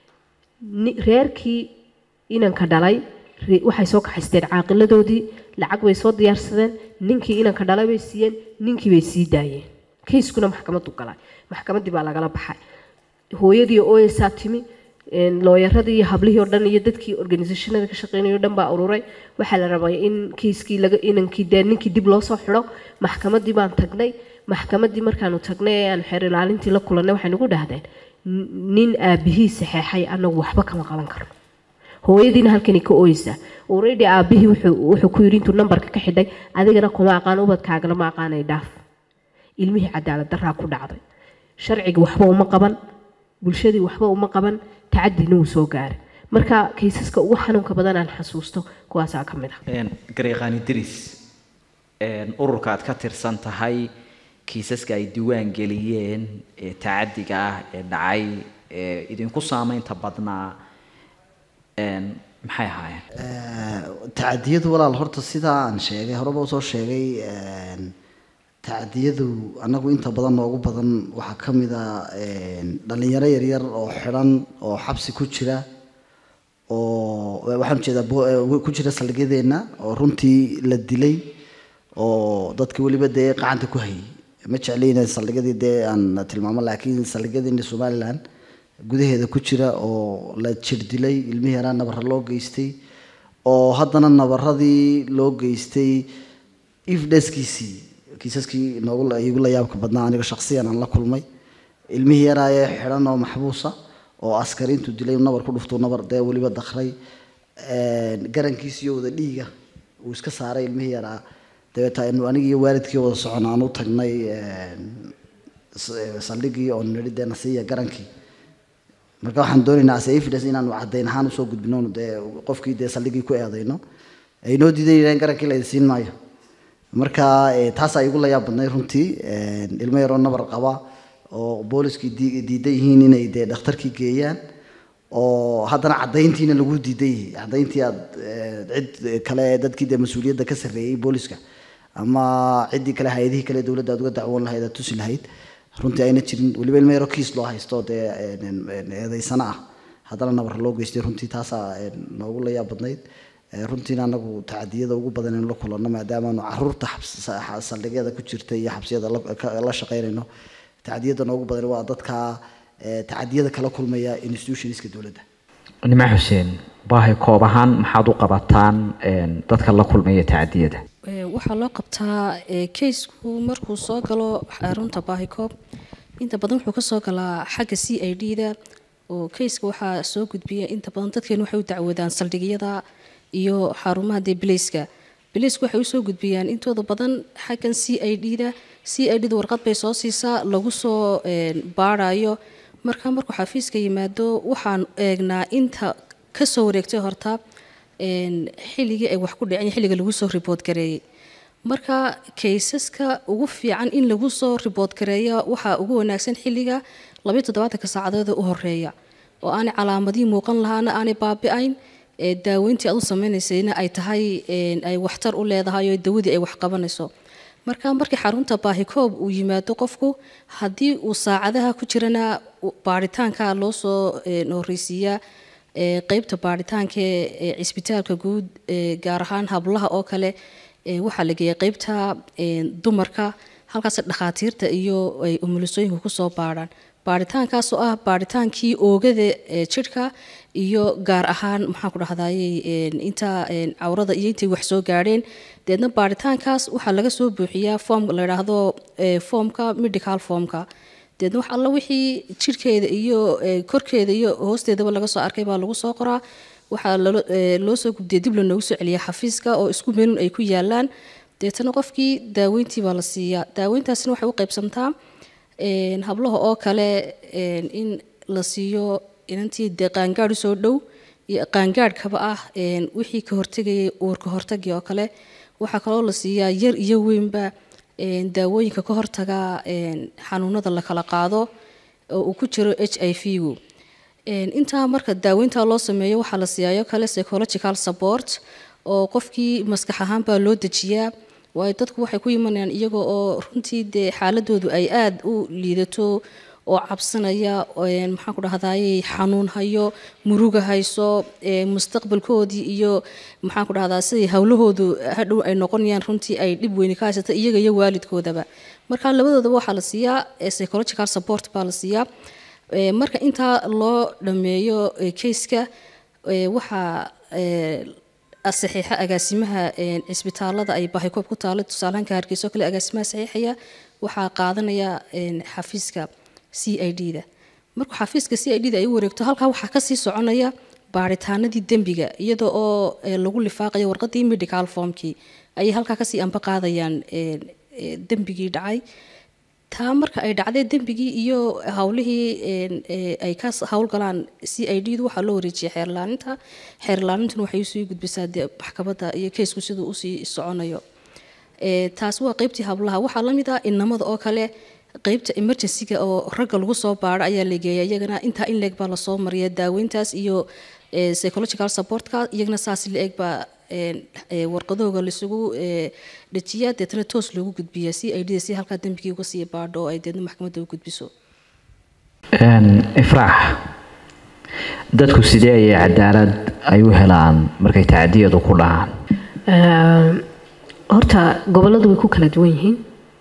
Ni- reerkii inanka dhalay re- waxay soo kaxaysteen caaqiladoodii lacag bay soo diyaarsadeen ninkii inanka dhalay bay siiyeen ninkii bay sii daayeen kayskuna maxkamadu galay maxkamaddii baa lagala baxay hooyadii ooyeysaa timi een, looyaradii iyo hablihii oo dhan iyo dadkii organisationada ka shaqeynayay oo dhan baa ururay waxaa la rabay in kiiskii laga inankii dee ninkii dib loo soo xidho maxkamaddii baan tagnay maxkamaddii markaanu tagnay ee aan xeer ilaalintii la kulannay waxay nagu dhahdeen "N- nin aabihii saxeexay anagu waxba kama qaban karno hooyadiina halkani ka ooyeysaa already aabihii wuxuu wuxuu ku yidhi intuu nambarka ka xidhay adigana kuma aqaan ubadkaagana ma aqaanay dhaaf ilmihii cadaalad daraa ku dhacday sharcigii waxba uma qaban bulshadii waxba uma qaban tacadina wuu soo gaaray marka kaysaska ugu xanuunka badan aan xasuusto kuwaasaa ka mid ah Een, gareeqaani diris een, ururka aad ka tirsan tahay kiisaska ay diiwaan geliyeen ee tacadiga ah ee dhacay ee idinku saameynta badnaa een, maxay ahaayeen tacadiyadu walaal horta sidaa aan sheegay horeba usoo sheegay een, tacadiyadu anagu inta badan noogu badan waxaa ka mid a een, dhalinyaro yaryar oo xidhan oo xabsi ku jira oo waxaan ujeedaa bo- eh, ku jira saldhigyadeenna oo runtii la dilay oo dadki weliba dee qacanta ku hayay ma jeclayna saldhigyadii dee aan tilmaamo laakiin saldhigyadeena somaliland gudaheeda ku jira oo la jir dilay ilmihii yaraa nabara loo geystay oo haddana nabaradii loo geystay ifdheskiisii kiisaskii noogu la- iigu la yaabka badnaa aniga shakhsiyan aan la kulmay ilmihii yaraa ee xidhan oo maxbuusa oo askari intuu dilay nabar ku dhuftuu nabar dee weliba dakray een, garankiisiyo wada dhiiga uu iska saaray ilmihii yaraa dabeeta anu anigi iyo waalidkii wada socon aan u tagnay een, s- saldhigii oo nidhi dee nasiiya garankii marka waxaan doonaynaa as evidence inaanu caddayn ahaan usoo gudbino dee qofkii dee saldhigii ku eedayno ay noo diidan yidhahdeen garankii la idin siin maayo marka eh, taasaa igu layaab badnay runtii een, ilmo yaroo nabar qaba oo booliskii dii- diidan yihiin inay dee dhakhtarkii geeyaan oo haddana caddayntiina lagu diidan yahay caddayntii aad eh, cid kale dadkii dee mas-uuliyadda ka sarreeyey booliska ama ciddii kale hay-adihii kale dowladda aad uga dacwoon lahayd aad tusi lahayd runtii ayna jirin weliba ilmo yaroo kiis loo haysto dee een, een, eedaysano ah haddana nabar loo geystay runtii taasaa een, noogu la yaab badnayd Eh, runtiina anagu tacadiyada ugu badan in la kulanno maadaamaanu caruurta xabs- sa- saldhigyada ku jirta iyo xabsiyada la- ka- la shaqaynayno tacadiyada noogu badan waa dadka eh, tacadiyada kala kulmaya institutionska dowladda nima xuseen baahi koob ahaan maxaad u qabataan een, dadka la kulmaya tacadiyada Ee, waxaa loo qabtaa ee, keysku markuu soo galo xarunta baahikoob inta badan wuxuu kasoo galaa xagga c i d da oo keyska waxaa soo gudbiya inta badan dadkeenu waxay u dacwoodaan saldhigyada iyo xarumaha dee bilayska bilaysku waxay usoo gudbiyaan intooda badan xaggan c i d da c i d da warqad bay soo siisaa lagu soo een, baarayo marka markuu xafiiska yimaado waxaan eegnaa inta kasoo wareegtay horta een, xilligii ay wax ku dhaceen iyo xilliga lagu soo ribood gareeyey marka kaysaska ugu fiican in lagu soo ribood gareeya waxaa ugu wanaagsan xilliga labayo toddobaatanka saacadood ee u horeeya oo aanay calaamadihii muuqan lahaana aanay baabi'ayn ee daaweyntii aad u sameynaysayna ay tahay een, ay waxtar u leedahay oo dawadii ay wax qabanayso marka markii xarunta baahikoob uu yimaado qofku haddii uu saacadaha ku jirana u- baaritaanka loo soo een, horreysiiyaa ee, qeybta baaritaanka ee cisbitaalka guud ee, gaar ahaan hablaha oo kale ee, waxaa la geeya qeybta een, dumarka halkaas dhakhaatiirta iyo ay umulisooyinku kusoo baarhaan baaritaankaas oo ah baaritaankii oogada ee jidhka iyo gaar ahaan maxaan ku dhahdaayey een, inta een, cawrada iyo intay wax soo gaadheen deedna baaritaankaas waxaa laga soo buuxiyaa foom la yidhaahdo ee, foomka medical foomka deedna wax alla wixii jidhkeeda iyo ee, korkeeda iyo hoosteedaba laga soo arkay baa lagu soo qoraa waxaa lalo- ee, loo soo gubdiya dib lanoogu soo celiya xafiiska oo isku meelun ay ku yaalaan deetana qofkii daaweyntii baa la siiyaa daaweyntaasina waxay u qaybsantaa een, hablaha oo kale een, in la siiyo inantii dee qaangaadh usoo dhow iyo qaangaadhkaba ah een, wixii ka hortegayay uurka hortagii oo kale waxaa kaloo la siiyaa yar iyo weynba een, daawooyinka ka hortaga een, xanuunada la kala qaado oo uu ku jiro h i v gu Een, intaa marka daaweynta loo sameeyo waxaa la siiyaayo kale psychological support oo qofkii maskax ahaan baa loo dejiyaa waayo dadku waxay ku imanayaan iyagoo oo runtii dee xaaladoodu ay aada u liidato oo cabsanaya een, maxaan ku dhahdaayey xanuun hayo muruga hayso ee, mustaqbalkoodii iyo maxaan ku dhahdaa siday howlahoodu hadhow ay noqonayaan runtii ay dhib weyni ka haysata iyaga iyo waalidkoodaba marka labadoodaba waxaa la siiyaa ee, psychological support baa la siiyaa Ee, marka intaa loo dhameeyo ee, keyska ee, waxaa ee, saxiixa agaasimaha ee, cisbitaalada ay baahikoob ku taalo tusaalahanka hargeysa oo kale agaasimaha saxiixaya waxaa qaadanaya ee, xafiiska c i d da markuu xafiiska c i d da ay u wareegto halkaa waxaa kasii soconaya baaritaanadii dembiga iyada oo ee, lagu lifaaqayo warqadii medical formkii ayay halkaa kasii amba qaadayaan ee, ee, dembigii dhacay taa marka ay dhacday dembigii iyo howlihii een, ee, ay ka s- howlgalaan c i d du waxaa loo wareejiyay xeerlaaninta xeerlaanintuna waxay usii gudbisaa dee maxkamadda iyo keysku siduu usii soconayo Ee, taasi waa qeybtii hablaha waxaa la mid ah inamada oo kale qeybta emergencyga oo ragga lagu soo baaro ayaa la geeya iyagana intaa in leeg baa lasoo mariya daaweyntaas iyo ee, psychological supportka iyagana saas la eg baa een, ee, warqadooga laisugu ee, dejiyaa deetana toos loogu gudbiya si ay dhida si halkaa dembigii uga sii baadho oo ay deedna maxkamadda u gudbiso Een, ifraax dadku sidee ayay cadaalad ay u helaan markay tacadiyadu ku dhacaan Ehm, horta gobolladu way ku kala duwan yihiin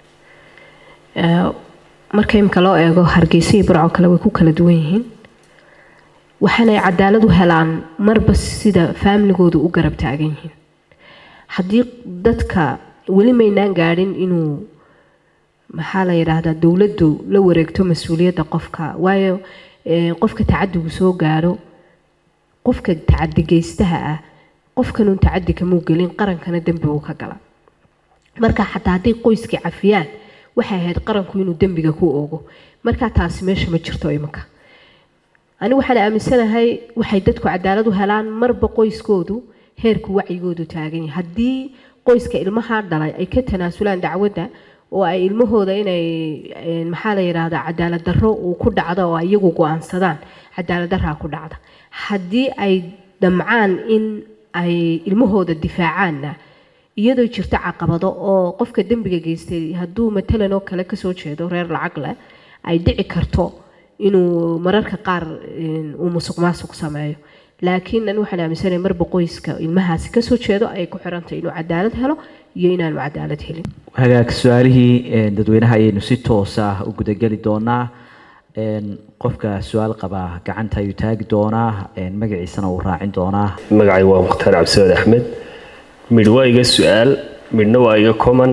Ee, marka imika loo eego hargeysa iyo burco kale way ku kala duwan yihiin waxaanay cadaalad u helaan marba sida faamligoodu u garab taagan yihiin haddii dadka weli maynaan gaadhin inuu maxaa la yidhaahdaa dowladdu la wareegto mas-uuliyadda qofka waayo ee, qofka tacadigu soo gaadho qofka tacadi geystaha ah qofkanuun tacadi kamuu gelin qarankana dembi uu ka gala marka xataa hadday qoyskii cafiyaan waxay ahayd qaranku inuu dembiga ku oogo marka taasi meesha ma jirto iminka ani waxaan aaminsanahay waxay dadku cadaalad u helaan marba qoyskoodu heerku wacyigoodu taagan yahay haddii qoyska ilmaha dhalay ay ka tanaasulaan dacwadda oo ay ilmahooda inay een, maxaa la yidhaahdaa cadaalad darro uu ku dhacdo oo ay iyagu go-aansadaan cadaalad darraa ku dhacda haddii ay damcaan in ay ilmahooda difaacaanna iyadoo jirto caqabado oo qofka dembiga geystay hadduu matalan oo kale kasoo jeedo reer lacag leh ay dhici karto inuu mararka qaar een, uu musuq maasuq sameeyo laakiin an waxaan aaminsanahay marba qoyska ilmahaasi kasoo jeedo ay ku xirantay inuu cadaalad helo iyo inaanu cadaalad helin hagaag su-aalihii een, dadweynaha ayaynu si toos ah u gudageli doonaa een, qofka su-aal qabaa gacanta ayuu taagi doonaa een, magaciisana uu raacin doonaa magacay waa mukhtaar cabdisamed axmed midh waa iga su-aal midhna waa iga common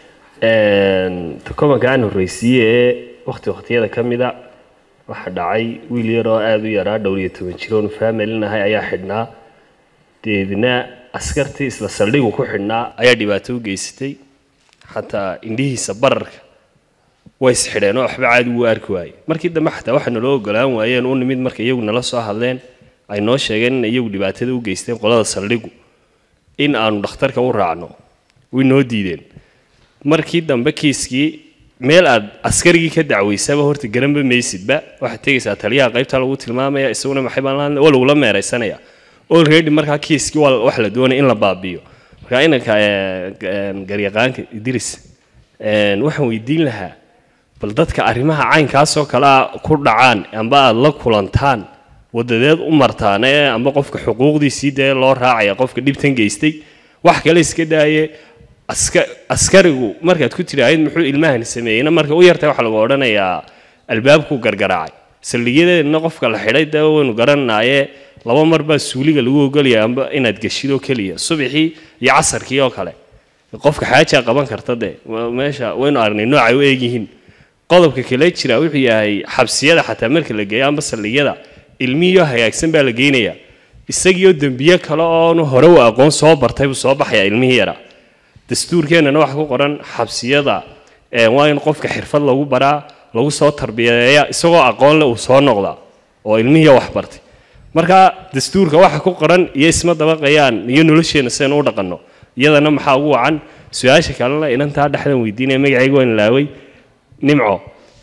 ta commonka aan horreysiiye ee waqti waqtiyada ka mida waxaa dhacay wiil yar oo aada u yaraa dhowr iyo toban jir oonu faamelinahay ayaa xidhnaa deedna askartii isla saldhigu ku xidhnaa ayaa dhibaato u geysatay xataa indhihiisa bararka way isxidheen oo waxba caadi wuu arki waayey markii dambe xataa waxa naloo ogolaan waayeen u nimid marka iyagu nala soo hadleen ay noo sheegeen in iyagu dhibaatada u geysteen qolada saldhigu in aanu dhakhtarka u raacno way noo diideen markii dambe kiiskii meel aad askarigii ka dacwaysaba horta garanba maysidba waxaad tegaysaa taliyaha qaybta lagu tilmaamaya isaguna maxay baan la waa lagula meeraysanaya already markaa kiiskii waa wax la doonaya in la baabiyo marka inanka garyaqaanka idris waxaan weydiin lahaa bal dadka arrimaha caynkaasoo kale a ku dhacaan amba aada la kulantaan wadadeed u martaan ee amba qofka xuquuqdiisii dee loo raacaya qofka dhibtan geystay wax kale iska daaye aska askarigu markaad ku tidhaahid muxuu ilmahani sameeyeyna marka u yartay waxaa lagu odhanayaa albaabkuu gargaraacay saldhigyadeedna qofka la xidhay dee waynu garanaaye laba mar baa suuliga lagu ogolaya amba inaad geshidoo keliya subaxii iyo casarkii oo kale qofka xaajaa qaban karta dee meesha waynu aragnay noocay u eegyihiin qodobka kale jira wuxuu yahay xabsiyada xataa marka la geeyo amba saldhigyada ilmihiioo hagaagsan baa la geynayaa isagiioo dembiye kale oonu hore u aqoon soo bartay buu soo baxayaa ilmihii yaraa dastuurkeennana waxa ku qoran xabsiyada waa in qofka xirfad lagu baraa lagu soo tarbiyeeya isagoo aqoon leh uu soo noqdaa oo ilmihii wax bartay marka dastuurka waxa ku qoran iyo isma dabaqayaan iyo nolosheenna sidaynu u dhaqanno iyadana maxaa ugu wacan su-aasha kalena inantaa dhexdan weydiinaya magacayga waan ilaaway nimco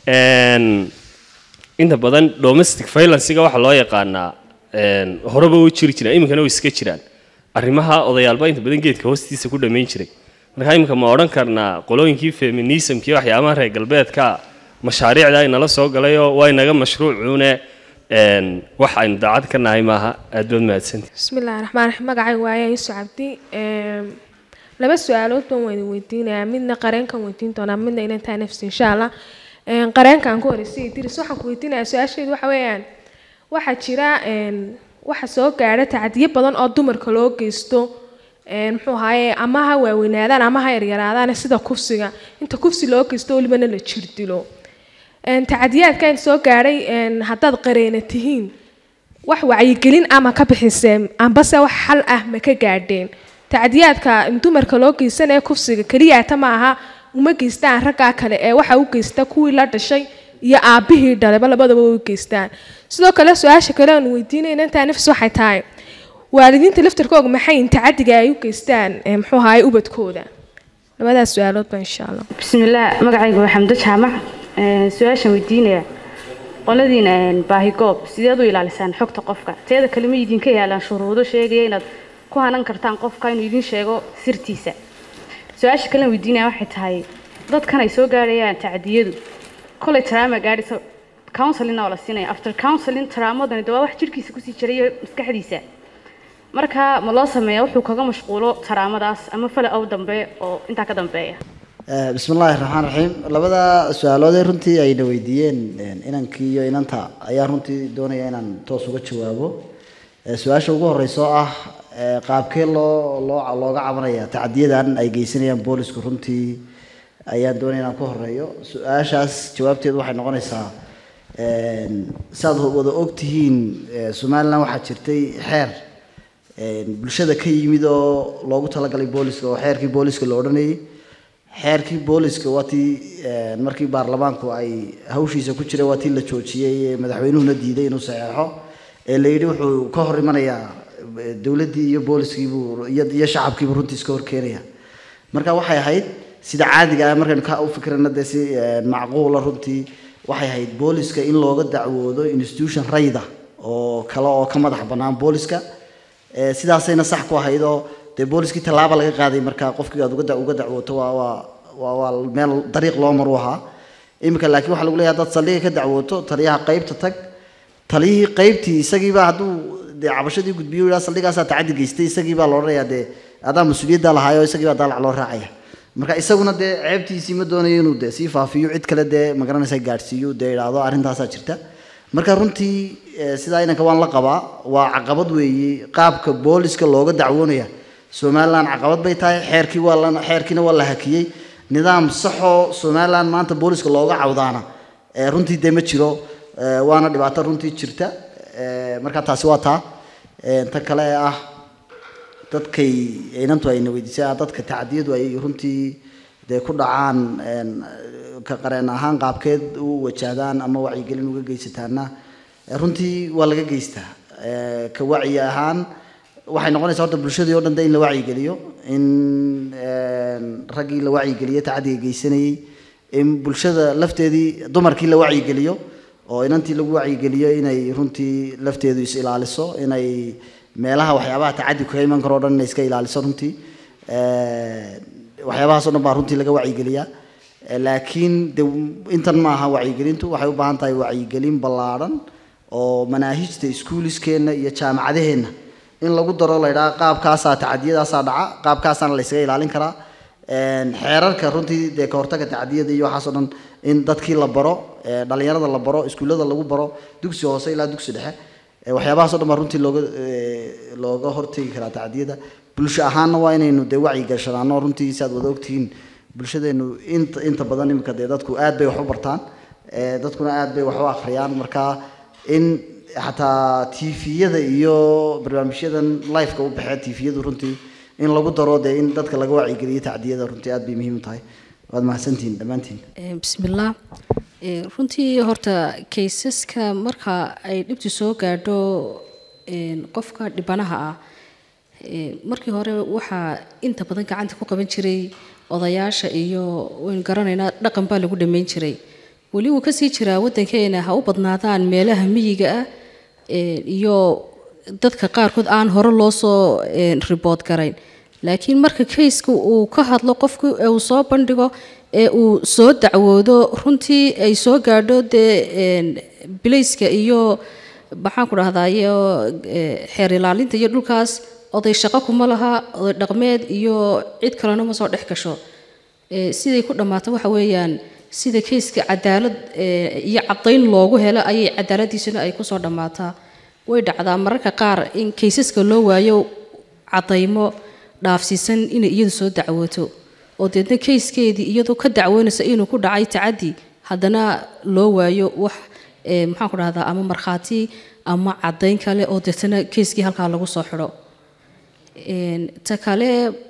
inta badan domestic violencega waxaa loo yaqaanaa horeba u jiri jiraan iminkana way iska jiraan arrimaha odayaalba inta badan geedka hoostiisa ku dhammayn jiray marka iminka ma odhan karnaa qolooyinkii feminismkii waxyaabaha reer galbeedka mashaariicda ay nala soo galayoo waa inaga mashruucuune wax aynu daacad ka nahay maaha aad baad mahadsanti bismillahi raxmaan raxiim magacay waaye yuusuf cabdi laba su-aalood baan wada weydiinayaa midna qareenkan weydiin doonaa midna inantaa nafsi insha allah qareenkan ku horeysay diris waxaan ku weydiinayaa su-aasheedu waxa weeyaan waxaa jira waxa soo gaadha tacadiyo badan oo dumarka loo geysto muxuu ahaaye ama ha waaweynaadaan ama ha yaryaraadaan sida kufsiga inta kufsi loo geysto welibana la jir dilo tacadiyaadkan soo gaadhay haddaad qareena tihiin wax wacyigelin ama ka bixiseen ambase wax xal ah ma ka gaadheen tacadiyaadka dumarka loo geysanaya kufsiga keliyaata ma aha uma geystaan raggaa kale ee waxa u geysta kuwii la dhashay iyo aabihii dhaleba labadaba u geystaan sidoo kale su-aasha kale aan weydiinayna intaa nafs waxay tahay waalidiinta laftarkooga maxay tacadiga ay u geystaan muxuu ahaay ubadkooda labadaas su-aaloodba insha allah bismillaah magacayga waa xamdo jaamac su-aashaan weydiinaya qoladiina baahigoob sideed u ilaalisaan xogta qofka teeda kale ma idinka yaalaan shuruudo sheegaya inaad ku hanan kartaan qofka inuu idin sheego sirtiisa su-aasha kale weydiinaya waxay tahay dadkan ay soo gaarayaan tacdiyadu kolay taraama gaadhaysa counselingna oo la siinaya after counseling taraamadani de waa wax jirhkiisa kusii jirayo maskaxdiisa marka ma loo sameeya wuxuu kaga mashquulo taraamadaas ama fala ow dambe oo intaa ka dambeeya bismi illaahi raxmaan raxiim labada su-aaloodee runtii ayna weydiiyeen inankii iyo inanta ayaa runtii doonaya inaan toos uga jawaabo su-aasha ugu horeysa oo ah qaabkee loo loo looga cabanaya tacadiyadan ay geysanayaan boolisku runtii ayaan doonaya inaan ku horeeyo su-aashaas jawaabteedu waxay noqonaysaa saad wada ogtihiin somalilan waxaa jirtay xeer bulshada ka yimid oo loogu talagalay booliska oo xeerkii booliska la odhanayay xeerkii booliska waa tii markii baarlamaanku ay hawshiisa ku jiray waa tii la joojiyey madaxweynuhuna diiday inuu saxeexo ee la yidhi wuxuu ka hor imanayaa dowladdii iyo booliskiibuu iyo iyo shacabkiibuu runtii iska hor keenaya marka waxay ahayd sida caadiga ah markaynu ka u fikrana dee si eh, macquula runtii waxay ahayd booliska in looga dacwoodo institution rayda oo kale oo ka madax bannaan booliska Eh, sidaasayna sax ku ahayd oo dee booliskii tallaaba laga qaaday marka qofkii aad uga da- uga dacwooto waa waa waa waa meel dariiq loo maru ahaa iminka laakiin waxaa lagu leeyahay haddaad saldhiga ka dacwooto taliyaha qaybta tag taliyihii qaybtii isagiibaa hadduu dee cabashadii gudbiyo yidhaa saldhigaasaa tacaddi geystay isagiibaa la odhanayaa dee adaa mas-uuliyadda lahaayo isagiibaa daalac loo raacaya marka isaguna dee ceebtiisii ma doonayo inuu dee sii faafiyo cid kale dee magaranaysa gaadhsiiyo dee idhaahdo arrintaasaa jirta marka runtii eh, sidaa inanka waan la qabaa waa caqabad weeye qaabka booliska looga dacwoonaya somaliland caqabad bay tahay xeerkii waa la xeerkiina waa la hakiyey nidaam saxoo somaliland maanta booliska looga cawdaana eh, runtii dee ma jiro eh, waana dhibaato runtii jirta eh, marka taasi waa taa Eh, ta kale ee ah dadkay inantu ayna weydiisay ah, dadka tacdiyadu ay runtii dee ku dhacaan een, ka qareen ahaan qaabkeed u wajahdaan ama wacyigelin uga geysataana eh, runtii waa laga geystaa Eh, ka wacyi ahaan waxay noqonaysaa horta bulshadii oo dhan de in la wacyigeliyo in een, raggii la wacyigeliyo tacadiga geysanayey in bulshada lafteedii dumarkii la wacyigeliyo oo inantii lagu wacyigeliyo inay runtii lafteedu is ilaaliso inay meelaha waxyaabaha tacadi kaga iman karo o dhan inay iska ilaaliso runtii Eh, waxyaabahaas oo dhan baa runtii laga wacyigeliyaa Eh, laakiin de intan maaha wacyigelintu waxay u baahan tahay wacyigelin ballaadhan oo manaahijta iskuuliskeenna iyo jaamacadaheenna in lagu daro la ydhaha qaabkaasaa tacadiyadaasaa dhaca qaabkaasaana la ysaga ilaalin karaa Een, xeerarka runtii dee ka hortaga tacadiyada iyo waxaas oo dhan in dadkii la baro ee, dhalinyarada la baro iskuullada lagu baro dugsi hoose ilaa dugsi dhexe Ee, waxyaabahaas oo dhan baa runtii looga ee, looga hortegi karaa tacadiyada bulsho ahaanna waa inaynu dee wacyi gashanaano runtii si aad wada ogtihiin bulshadeenu inta inta badan iminka dee dadku aad bay wax u bartaan Ee, dadkuna aad bay wax u akhriyaan marka in xataa tviyada iyo barnaamijyadan liveka u baxee tviyadu runtii in lagu daro dee in dadka laga wacyigeliyo tacdiyada runtii aad bay muhiim u tahay waad mahadsantihiin dhammaantiin Eh, bismillaah Eh, runtii horta kaysaska marka ay dhibtu soo gaadho een, qofka dhibanaha ah eh, markii hore waxaa inta badan gacanta ku qaban jiray odayaasha iyo waynu garanaynaa dhaqan baa lagu dhammayn jiray weli wuu kasii jiraa waddankeena ha u badnaadaan meelaha miyiga ah eh, iyo dadka qaarkood aan hore loo soo een, ribood garayn laakiin marka kayska uu ka hadlo qofku ee uu soo bandhigo ee uu soo dacwoodo runtii ay soo gaadho dee een, bilayska iyo maxaan ku dhahdaa iyo eh, xeer ilaalinta iyo dhulkaas oday shaqo kuma laha oday dhaqmeed iyo cid kalena ma soo dhex gasho Eh, siday ku dhammaato waxa weeyaan sida kayska cadaalad eh, iyo caddayn loogu helo ayay cadaaladiisuna ay kusoo dhammaataa way dhacdaa mararka qaar in kaysaska loo waayo caddaymo dhaafsiisan inay iyadu soo dacwooto oo deedna kayskeedii iyadoo ka dacwoonaysa inuu ku dhacay tacaddi haddana loo waayo wax eh, maxaan ku dhahdaa ama markhaati ama caddayn kale oo deetana kayskii halkaa lagu soo xidho Een, ta kale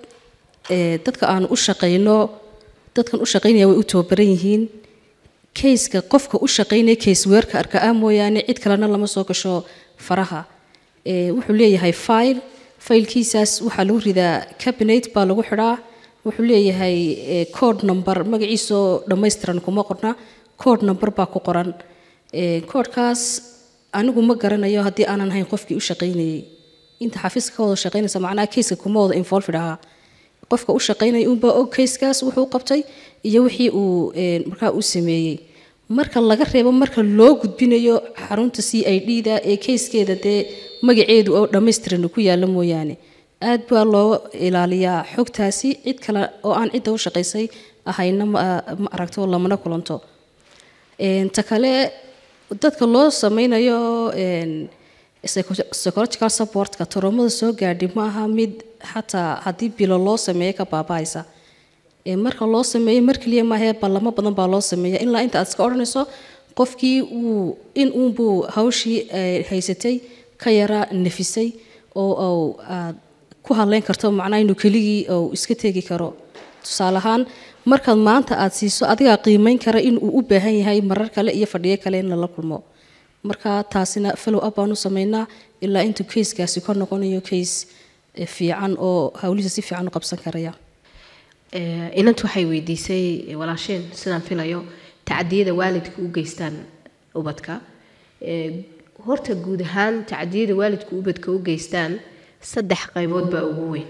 ee, dadka aan u shaqayno dadkan u shaqaynaya way u tababaran yihiin kayska qofka u shaqaynaya case weerka arka ah mooyaane cid kalena lama soo gasho faraha Ee, wuxuu leeyahay file faylkiisaas waxaa lagu ridaa cabinet baa lagu xidhaa wuxuu leeyahay ee, code number magaciisoo dhammaystiran kuma qorna code number baa ku qoran Ee, codekaas anigu ma garanayo haddii aanan ahayn qofkii u shaqaynayay inta xafiiska ka wada shaqaynaysa macnaha kayska kuma wada involved ahaa qofka u shaqaynaya unbaa og kayskaas wuxuu qabtay iyo wixii uu een, markaa u sameeyey marka laga reebo marka loo gudbinayo xarunta c i d da ee kayskeeda dee magaceedu oo dhammaystiran ku yaalla mooyaane aad baa loo ilaaliyaa xogtaasi cid kale oo aan cidda u shaqaysay ahayna ma ma aragto lamana kulanto Een, ta kale dadka loo sameynayo een, psycho- psychological supportka toroomada soo gaadhi ma aha mid xataa haddii bilo loo sameeyo ka baaba'aysa Ee, marka loo sameeyo mar keliya maahee ballamo badan baa loo sameeya ilaa inta aad iska odhanayso qofkii uu in uunbuu hawshii eh, haysatay ka yara nafisay oo oo aad ku hadlayn karto macnaha inuu keligii oo iska tegi karo tusaale ahaan markaad maanta aad siiso adigaa qiimeyn kara in uu u baahan yahay marar kale iyo fadhiyo kale in lala kulmo marka taasina follow up baan u sameynaa ilaa intuu kayskaasi ka noqonayo kays fiican oo hawlihiisa si fiican u qabsan karaya Ee, inantu waxay weydiisay walaasheen sidaan filayo tacadiyada waalidka u geystaan ubadka Ee, horta guud ahaan tacadiyada waalidka ubadka u geystaan saddex qaybood baa ugu weyn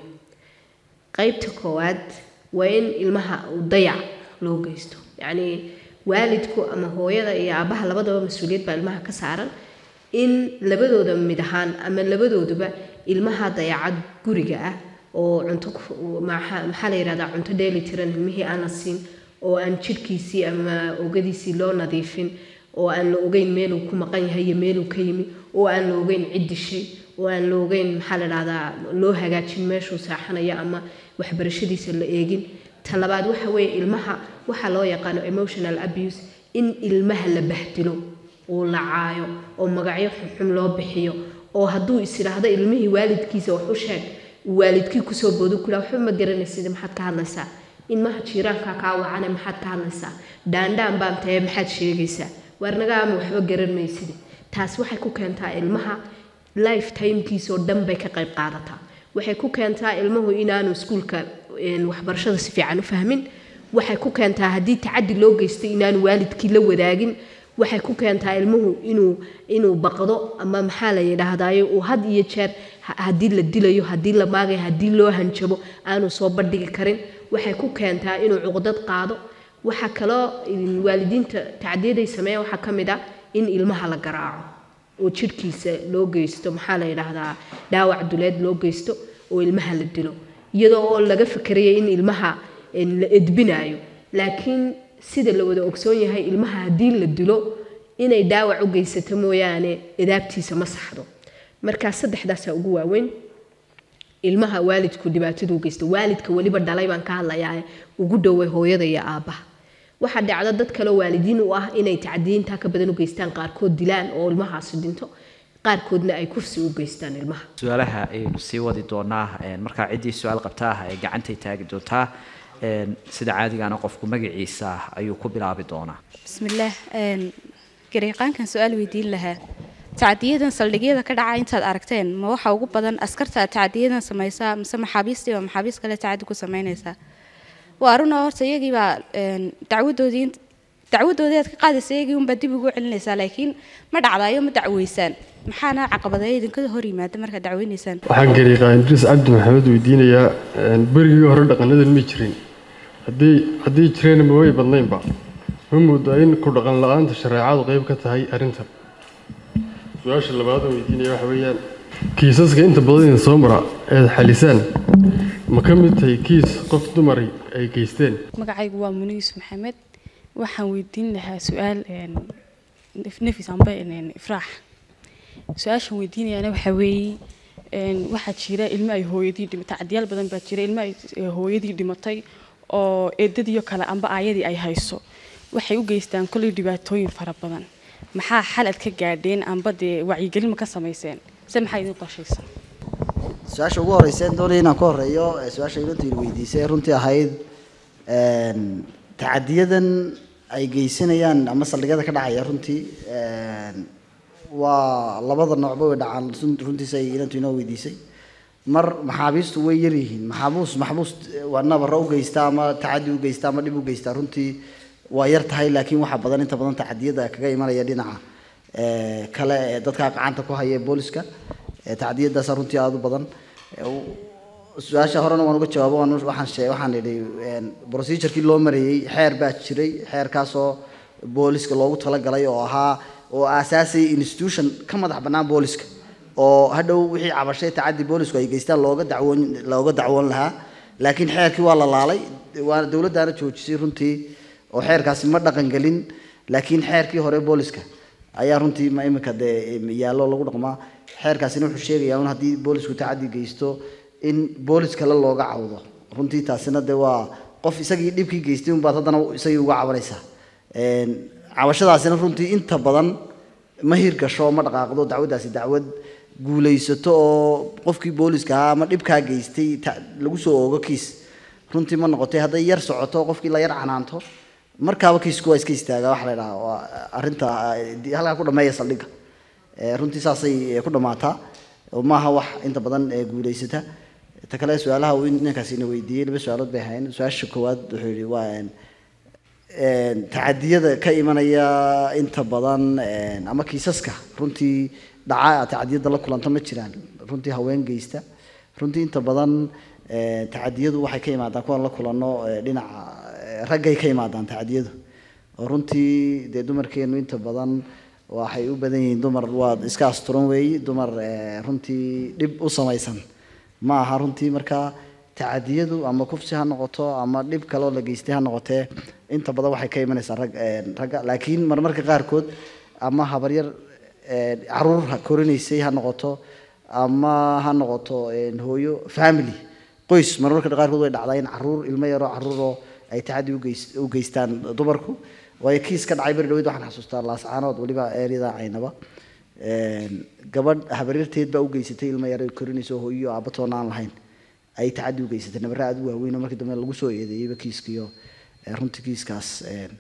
qaybta koowaad waa in ilmaha uu dayac loo geysto yacni waalidku ama hooyada iyo aabaha labadaba mas-uuliyad baa ilmaha ka saaran in labadooda mid ahaan ama labadooduba ilmaha dayacad guriga ah oo cunto ku- maxaa maxaa la yidhahdaa cunto dheeli tiran ilmihii aan la siin oo aan jidhkiisii ama ogadiisii loo nadiifin oo aan la ogeyn meeluu ku maqan yahay iyo meeluu ka yimi oo aan la ogeyn cid dishay oo aan la ogeyn maxaa la dhahdaa loo hagaajin meeshuu saaxanayo ama waxbarashadiisa la eegin ta labaad waxa weeye ilmaha waxaa loo yaqaano emotional abuse in ilmaha la bahdilo oo la caayo oo magacyo xunxun loo bixiyo oo hadduu is idhaahdo ilmihii waalidkiisa wax u sheeg uu waalidkii kusoo boodo kula waxba ma garanaysid maxaad ka hadlaysaa ilmaha jiiraanka kaa wacane maxaad ka hadlaysaa dhaandhaan baan tahe maxaad sheegaysaa waarnagaama waxba garan maysid taas waxay ku keentaa ilmaha lifetimekiisoo dhan bay ka qayb qaadataa waxay ku keentaa ilmuhu inaanu iskuulka een, waxbarashada si fiican u fahmin waxay ku keentaa haddii tacadi loo geystay inaanu waalidkii la wadaagin waxay ku keentaa ilmuhu inuu inuu baqdo ama maxaa la yidhaahdaayo uu had iyo jeer ha- haddii la dilayo haddii la maagayo haddii loo hanjabo aanu soo bandhigi karin waxay ku keentaa inuu cuqdad qaado waxaa kaloo in waalidiinta tacdiyaday sameeya waxaa ka mid ah in ilmaha la garaaco oo jidhkiisa loo geysto maxaa la yidhaahdaa dhaawac duleed loo geysto oo ilmaha la dilo iyadoo oo laga fikeraya in ilmaha een, la edbinayo laakiin sida la wada ogsoon yahay ilmaha haddii la dilo inay dhaawac u geysato mooyaane edaabtiisa ma saxdo markaa saddexdaasaa ugu waaweyn ilmaha waalidku dhibaatadu u geysta waalidka weliba dhalay baan ka hadlayaa ugu dhoway hooyada iyo aabbaha waxaa dhacda dad kaleo waalidiin u ah inay tacdiyiintaa ka badan u geystaan qaarkood dilaan oo ilmahaasi dhinto qaarkoodna ay kufsi u geystaan ilmaha su-aalaha ayaynu sii wadi doonaa een, markaa ciddii su-aal qabtaa ee gacantay taagi doontaa een, sida caadigaana qofku magaciisa ayuu ku bilaabi doonaa bismillaah een, gareeqaankan su-aal weydiin lahaa tacdiyadan saldhigyada ka dhaca intaad aragteen ma waxa ugu badan askarta tacdiyadan samaysaa mise maxaabiistii waa maxaabiis kale tacadi ku samaynaysaa waa arun oo horta iyagii baa een, dacwadoodii int- dacwadoodii aad ka qaadaysa iyagii unbaa dib ugu celinaysaa laakiin ma dhacdaayo ma dacweysaan maxaana caqabadeeya idinka hor yimaada markaad dacweynaysaan waxaan gariiqaa idriis cabdi maxamed weydiinayaa een, berigii hore dhaqanadan ma jirin haddii haddii jireen ma way badnaynba ma moodaa in ku dhaqan la-aanta shareecadu qayb ka tahay arrintan su-aasha labaad oo weydiinaya waxa weeyaan kiisaska inta badan idin soo mara eed xalisaan ma ka mid tahay kiis qof dumari ay geysteen magacaygu waa muniis maxamed waxaan weydiin lahaa su-aal een, nef- nefis amba een, ifraax su-aashan weydiinayaana waxaa weeye een, waxaa jira ilmo ay hooyadii dhimatay cadyaal badan baa jira ilmo ay eh, hooyadii dhimatay oo eedadiyo kale amba aayadii ay hayso waxay u geystaan kolley dhibaatooyin fara badan maxaa xal aad ka gaadheen amba dee wacyigelin ma ka samayseen se maxaa idin qorshaysan su-aasha ugu horeysa aan doonaya inaan ka horeeyo ee su-aasha inantiina weydiisay runtii ahayd een, tacadiyadan ay geysanayaan ama saldhigyada ka dhacaya runtii een, waa labada noocba way dhacaan run- runtiisa ay inantu inoo weydiisay mar maxaabiistu way yar yihiin maxaabuus maxbuus waa nabaro u geysta ama tacadi u geysta ama dhib u geysta runtii waa yar tahay laakiin waxaa badan inta badan tacadiyada kaga imanaya dhinaca ee, kale ee dadka gacanta ku haya ee booliska ee tacdiyadaasa runtii aada u badan Ee, u- su-aasha horena waan uga jawaabo waan u- waxaan shee waxaan idhi een, procedure-kii loo marayey xeer baa jiray xeerkaasoo booliska loogu talagalay oo ahaa oo aasaasay institution ka madax bannaan booliska oo hadhow wixii cabashay tacadi boolisku ay geystaan looga dacwoon looga dacwoon lahaa laakiin xeerkii waa la laalay waa dowladdaana joojisay runtii oo xeerkaasi ma dhaqan gelin laakiin xeerkii hore booliska ayaa runtii ma imika dee yaallo lagu dhaqmaa xeerkaasina wuxuu sheegayaa un haddii boolisku tacadi geysto in boolis kale looga cawdo runtii taasina dee waa qof isagii dhibkii geystay unbaad haddana isagii uga cabanaysaa Een, cabashadaasina runtii inta badan ma hirgasho ma dhaqaaqdo dacwaddaasi dacwad guulaysato oo qofkii booliska ahaa ama dhibkaa geystay ta- lagu soo oogo kiis runtii ma noqotay hadday yar socoto qofkii la yar canaanto markaaba kiisku waa iska istaagaa waxa la idhaha waa arrinta eh, di- halkaa ku dhameeya saldhigga Eh, runtii saasay eh, ku dhammaataa oo maaha wax inta badan eh, guulaysata ta kale su-aalaha uu ninkaasi ina weydiiyey laba su-aalood bay ahayn su-aasha koowaad wuxuu yidhi waa een, een, tacadiyada ka imanaya inta badan een, ama kiisaska runtii dhaca tacadiyada la kulanta ma jiraan runtii haween geysta runtii inta badan een, tacadiyadu waxay ka yimaadaan kuwan la kulano ee, dhinaca ee, raggay ka yimaadaan tacadiyadu oo runtii dee dumarkeenu inta badan waxay u badan yihiin dumar waa iska asturan weeyi dumar ee, runtii dhib u samaysan ma aha runtii marka tacadiyadu ama kufsi ha noqoto ama dhib kaloo la geystay ha noqotee inta badan waxay ka imanaysaa rag een, ragga laakiin marmarka qaarkood ama habaryar een, caruur ha korinaysay ha noqoto ama ha noqoto een, hooyo family qoys marmarka qaarkood way dhacdaa in caruur ilmo yaroo caruuroo ay tacadi ugeys- u geystaan dumarku waayo kiis ka dhacay beri dhaweyd waxaan xasuustaa laascaanood weliba eeryada caynaba Een, gabadh habaryarteed baa u geysatay ilmo yar ay korinayso hooyo aabba toona aan lahayn ay tacadi u geysatay nabarra aad u waaweyn oo markii dambe lagu soo eedeeyeyba kiiskiyo ee, runtii kiiskaas een,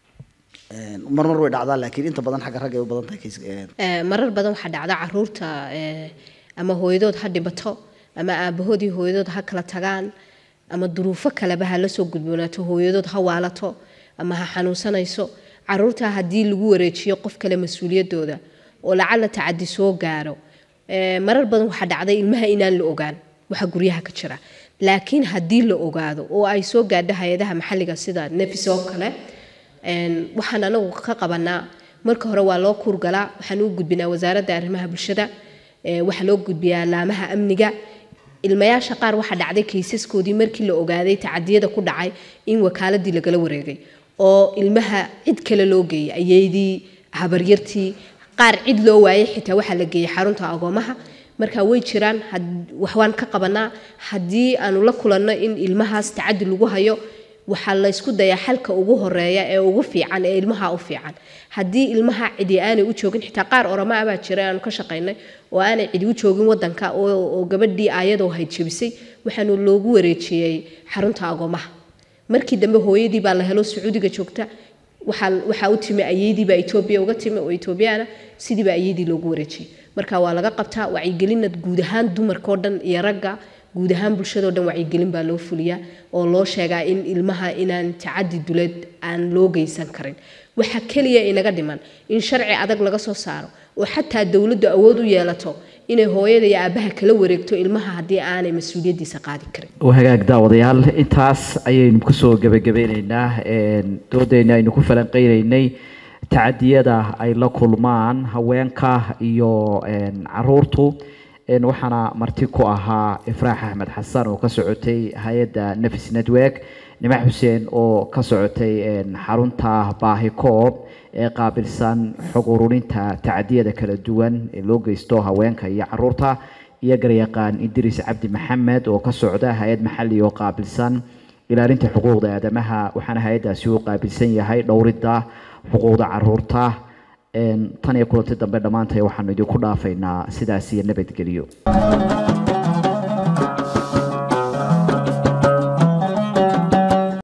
een, marmar way dhacdaa laakiin inta badan xagga ragga ay u badan tahay kiiska een, Ee, marar badan waxaa dhacda caruurta ee, ama hooyadood ha dhibato ama aabahoodii hooyadood ha kala tagaan ama duruufo kaleba ha la soo gudboonaato hooyadood ha waalato ama ha xanuunsanayso caruurta haddii lagu wareejiyo qof kale mas-uuliyadooda oo lacala tacadi soo gaaro ee, marar badan waxaa dhacday ilmaha inaan la ogaan waxa guryaha ka jira laakiin haddii la ogaado oo ay soo gaadho hay-adaha maxalliga sida nefis oo kale een, waxaan anagu ka qabanaa marka hore waa loo kuurgalaa waxaan u gudbinaa wasaaradda arrimaha bulshada ee, waxaa loo gudbiyaa laamaha amniga ilmayaasha qaar waxaa dhacday kaysaskoodii markii la ogaaday tacadiyada ku dhacay in wakaaladii lagala wareegay oo ilmaha cid kale loo geeyay ayeydii habaryartii qaar cid loo waayay xitaa waxaa la geeyay xarunta agoomaha marka way jiraan had- wax waan ka qabanaa haddii aanu la kulanno in ilmahaas tacadi lagu hayo waxaa la isku dayaa xalka ugu horeeya ee ugu fiican ee ilmaha u fiican haddii ilmaha cidi aanay u joogin xitaa qaar orama ah baa jira aanu ka shaqaynay oo aanay cidi u joogin wadanka oo oo gabadhii aayadoo hayd jebisay waxaanu loogu wareejiyey xarunta agoomaha markii dambe hooyadii baa la helo sacuudiga joogta waxaa waxaa u timi ayeydii baa etoobiya uga timi oo etoobiyaana sidii baa ayeydii loogu wareejiyey marka waa laga qabtaa wacyigelinna guud ahaan dumarkao dhan iyo ragga guud ahaan bulshadoo dhan wacyigelin baa loo fuliyaa oo loo sheegaa in ilmaha inaan tacadi duleed aan loo geysan karin waxa keliya inaga dhiman in sharci adag laga soo saaro oo xataa dowladdu awood u yeelato inay hooyada iyo aabaha kala wareegto ilmaha haddii aanay mas-uuliyaddiisa qaadi karin waa hagaag daawadayaal intaas ayaynu kusoo gebagabeyneynaa een, doodeyna aynu ku falanqeyneynay tacadiyada ay la kulmaan haweenka iyo een, caruurtu een, waxaana marti ku ahaa ifraax axmed xasan oo ka socotay hay-adda nafis network nimac xuseen oo ka socotay een, xarunta baahikoob ee qaabilsan xog ururinta tacadiyada kala duwan ee loo geysto haweenka iyo caruurta iyo garyaqaan idriis cabdi maxamed oo ka socda hay-ad maxalli oo qaabilsan ilaalinta xuquuqda aadamaha waxaana hay-addaasi u qaabilsan yahay dhowridda xuquuqda caruurta Een, tan iyo kulanti dambe dhammaantay waxaanu idinku dhaafaynaa sidaas iyo nabadgelyo